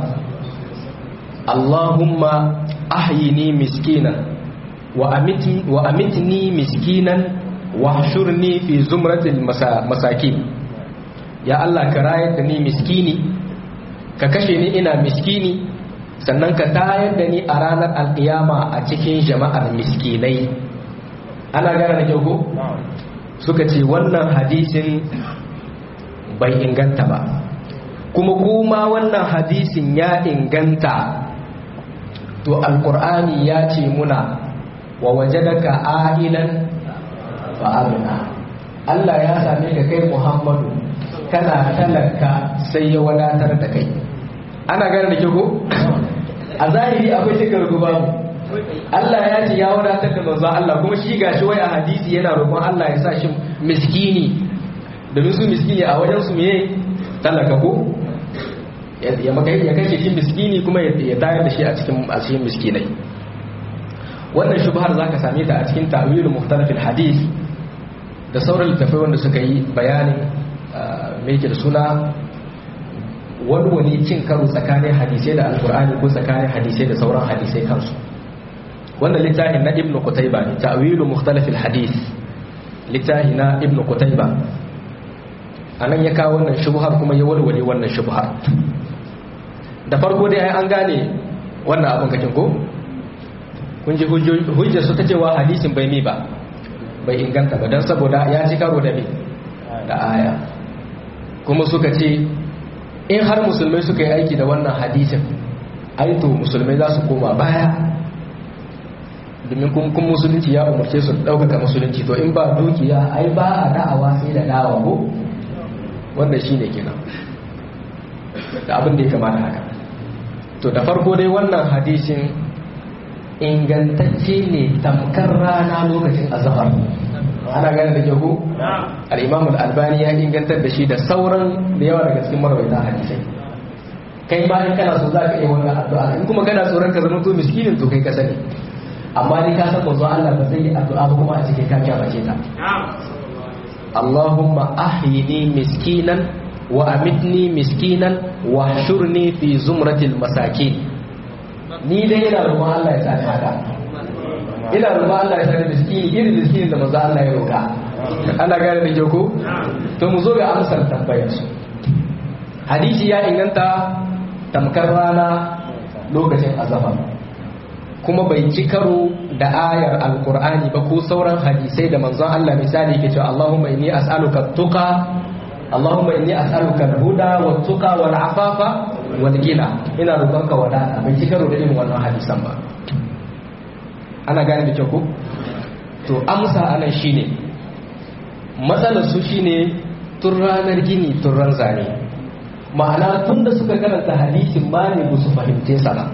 Allahumma ahyini miskinan wa amitni wa amitni miskinan wa hshurni fi zumratil masakin ya Allah ka rayar da ni miskini ka kashe ni ina miskini sannan ka tayar da ni a ranar alkiyama a cikin jama'ar miskinai ana gane da kyau ko suka ce wannan hadisin bai inganta ba kuma kuma wannan hadisin ya inganta to alkur'ani ya ce muna wa wajadaka a'ilan fa'aluna Allah ya same ka kai Muhammadu kana talaka sai ya wadatar da kai ana gane da ko a zahiri akwai shekar babu Allah ya ce ya wadatar da manzon Allah kuma shi gashi wai a hadisi yana roƙon Allah ya sa shi miskini domin su miskini a wajen su meye talaka ko ya maka ya kashe shi miskini kuma ya tayar da shi a cikin a cikin miskinai wannan shubhar zaka same ta a cikin ta'wilul mukhtalafil hadith da sauran littafai wanda suka yi bayanin me yake da suna wani wani cin karo tsakanin hadisai da alkur'ani ko tsakanin hadisai da sauran hadisai kansu wannan littafin na ibnu qutayba ne ta'wilu mukhtalaf alhadith littafi na ibnu qutayba anan ya kawo wannan shubhar kuma ya walwale wannan shubhar da farko dai ai an gane wannan abin kakin ko kun ji hujjar su ta cewa hadisin bai mi ba bai inganta ba don saboda ya ci karo da mi da aya kuma suka ce in har musulmai suka yi aiki da wannan hadisin aito musulmai za su koma baya domin kun musulunci ya umarce su ɗaukaka musulunci to in ba dukiya ai ba a da'awa sai da dawa ko wanda shi ne kenan da abin da ya kamata haka to da farko dai wannan hadisin ingantacce ne tamkar rana lokacin azhar ana gane da kyau al-imam al-albani ya ingantar da shi da sauran da yawa daga cikin marwaita hadisai kai ma in kana so zaka yi wannan addu'a in kuma kana tsoron ka zama to miskinin to kai ka sani amma ni ka san manzo Allah ba zai yi addu'a ba kuma a cikin ka bace ta Allahumma ahyini miskinan wa amitni miskinan wa hshurni fi zumratil masakin ni dai ina roƙon Allah ya sani haka ina roƙon Allah ya sani miskini irin miskinin da manzo Allah ya roƙa ana gane da ko to mu zo ga amsar tambayar su hadisi ya inganta tamkar rana lokacin azaba kuma bai ci karo da ayar alkur'ani ba ko sauran hadisai da manzon Allah misali ke cewa Allahumma inni as'aluka tuqa Allahumma inni as'aluka al-huda wa tuqa wal afafa wal gina ina roƙonka wadata bai ci karo da irin wannan hadisan ba ana gane da kyau ko to amsa anan shine matsalar su shine tun ranar gini tun ran zane ma'ana tun da suka karanta hadisin ma ne ba su fahimce sa ba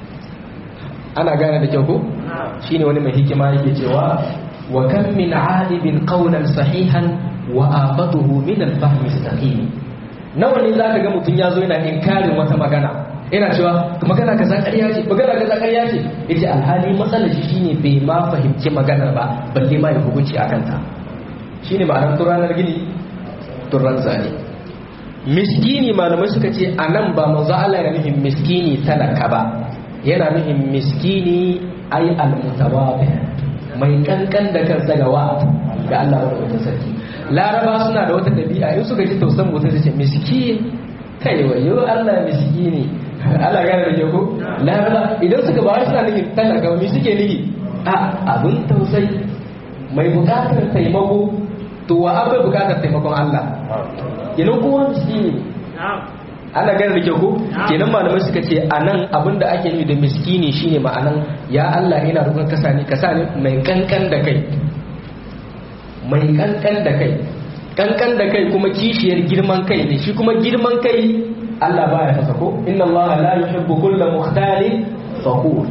ana gane da kyau ko shine wani mai hikima yake cewa wa kam min alibin qawlan sahihan wa afatuhu min al-fahm saqim nawa ne zaka ga mutun yazo yana inkarin wata magana ina cewa magana kaza ƙarya ce magana kaza ƙarya ce yace alhali matsalar shi shine bai ma fahimci maganar ba balle ma ya hukunci akan ta shine ma'anar turanar gini turan zane miskini malamai suka ce anan ba manzo Allah yana nufin miskini talaka ba yana nufin miskini ai almutawabi mai kankan da kansa ga wa ga Allah wanda sarki laraba suna da wata dabi'a in suka ji tausan mutum su ce miskin kai wayo Allah miskini Allah gane da yako laraba idan suka ba suna nufin talaka ba me suke nufi a abun tausayi mai bukatar taimako to wa abai bukatar taimakon Allah kenan kowa miskini ana gane da kyau ko kenan malamai suka ce a nan abinda ake nufi da miskini shine ma'anan ya Allah ina roƙon kasa ne kasa ne mai kankan da kai mai kankan da kai kankan da kai kuma kishiyar girman kai ne shi kuma girman kai Allah baya fasa ko inna Allah la yuhibbu kulla mukhtalin fakhur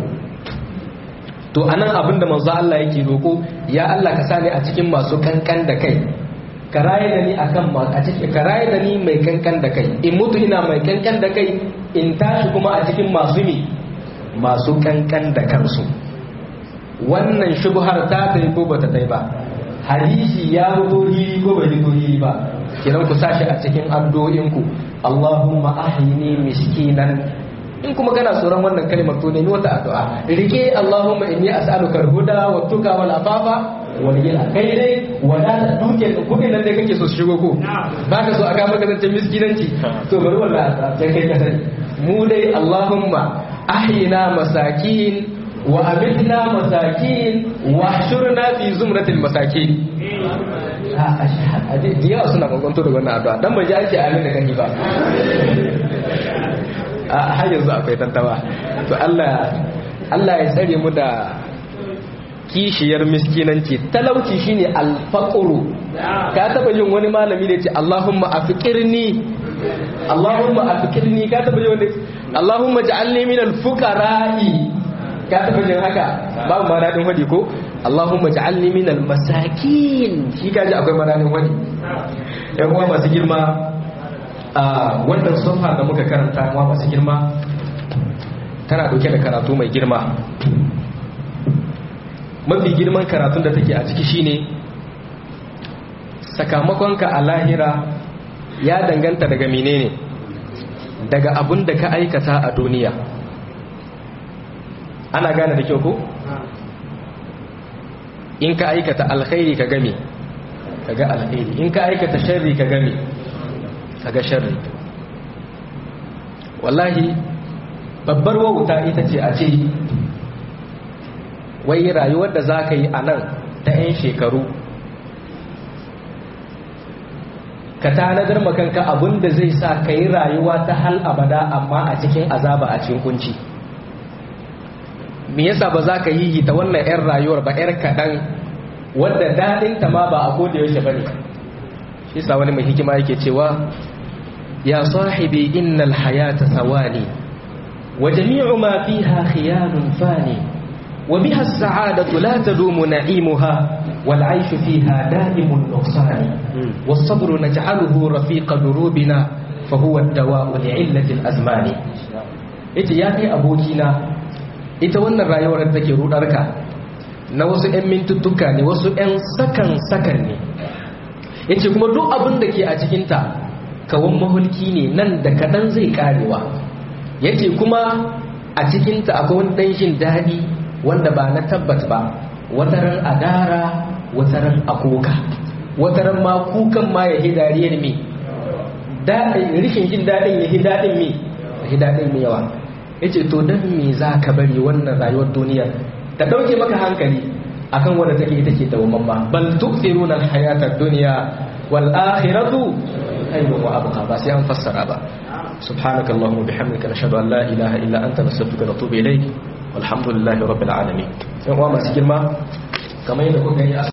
to anan abinda manzo Allah yake roƙo ya Allah ka sani a cikin masu kankan da kai ka raye da ni akan ma a cikin ka raye da ni mai kankan da kai in mutu ina mai kankan da kai in tashi kuma a cikin masu mi masu kankan da kansu wannan shubhar ta tai ko bata tai ba hadisi ya fito hili ko bai fito hili ba kiran ku sashi a cikin addu'o'in ku Allahumma ahyini miskinan in kuma kana tsoron wannan kalmar to nemi wata addu'a rike Allahumma inni as'aluka al-huda wa tuqa wal afafa wal ghina kai dai wadata duke kudin nan da kake so su shigo ko ba ka so a ga maka zancen miskinanci to bari wallahi sai kai ka sani mu dai Allahumma ahyina masakin wa amitna masakin wa shurna fi zumratil masakin a da yawa suna kwankwanto da wannan addu'a dan bai ji ake amin da gani ba a har yanzu akwai tantawa to Allah Allah ya tsare mu da kishiyar miskinanci talauci shine alfaqru ka taba yin wani malami da ce Allahumma afiqirni Allahumma afiqirni ka taba yin wani Allahumma ja'alni minal fuqara'i ka taba yin haka babu ma dadin wadi ko Allahumma ja'alni minal masakin shi kaji akwai madadin wadi yan uwa masu girma a wannan sunfa da muka karanta ma masu girma tana dauke da karatu mai girma mafi girman karatun da take a ciki shine sakamakonka a lahira ya danganta daga menene daga abun da ka aikata a duniya ana gane da kyau ko in ka aikata alkhairi ka gami ka ga alkhairi in ka aikata sharri ka gami kaga sharri wallahi babbar wauta ita ce a ce wai rayuwar da za ka yi a nan ta 'yan shekaru ka tanadar makanka abin da zai sa ka yi rayuwa ta hal abada amma a cikin azaba a cikin kunci me yasa ba za ka yi ta wannan 'yan rayuwar ba 'yar kaɗan wadda daɗinta ma ba a koda yaushe ba ne shi sa wani mai hikima yake cewa ya sahibi innal hayata sawani wa jami'u ma fiha khiyalun fani wa biha as-sa'adatu la tadumu na'imuha wal 'ayshu fiha da'imun nuqsan was-sabru naj'aluhu rafiqa durubina fa huwa ad-dawa'u li'illati al-azmani ita ya kai abokina ita wannan rayuwar da take rudarka na wasu 'yan mintuttuka ne wasu 'yan sakan-sakan ne ya ce kuma duk abin da ke a cikinta kawon mahulki ne nan da kaɗan zai karewa ya ce kuma a cikinta akwai wani ɗanshin daɗi wanda ba na tabbat ba wataran adara wataran akoka wataran ma kukan ma ya hidariyar me rishin jin daɗin ya hidaɗin me ya hidaɗin me yawa ya ce to don me za ka bari wannan rayuwar duniya ta ɗauke maka hankali akan wanda take ita ce dawamamma bal tu'thiruna al-hayata ad-dunya wal akhiratu khayrun wa abqa ba sai an fassara ba subhanaka allahumma bihamdika nashhadu an la ilaha illa anta nastaghfiruka wa natubu ilayk walhamdulillahi rabbil alamin yan uwa masu girma kamar yadda kuka yi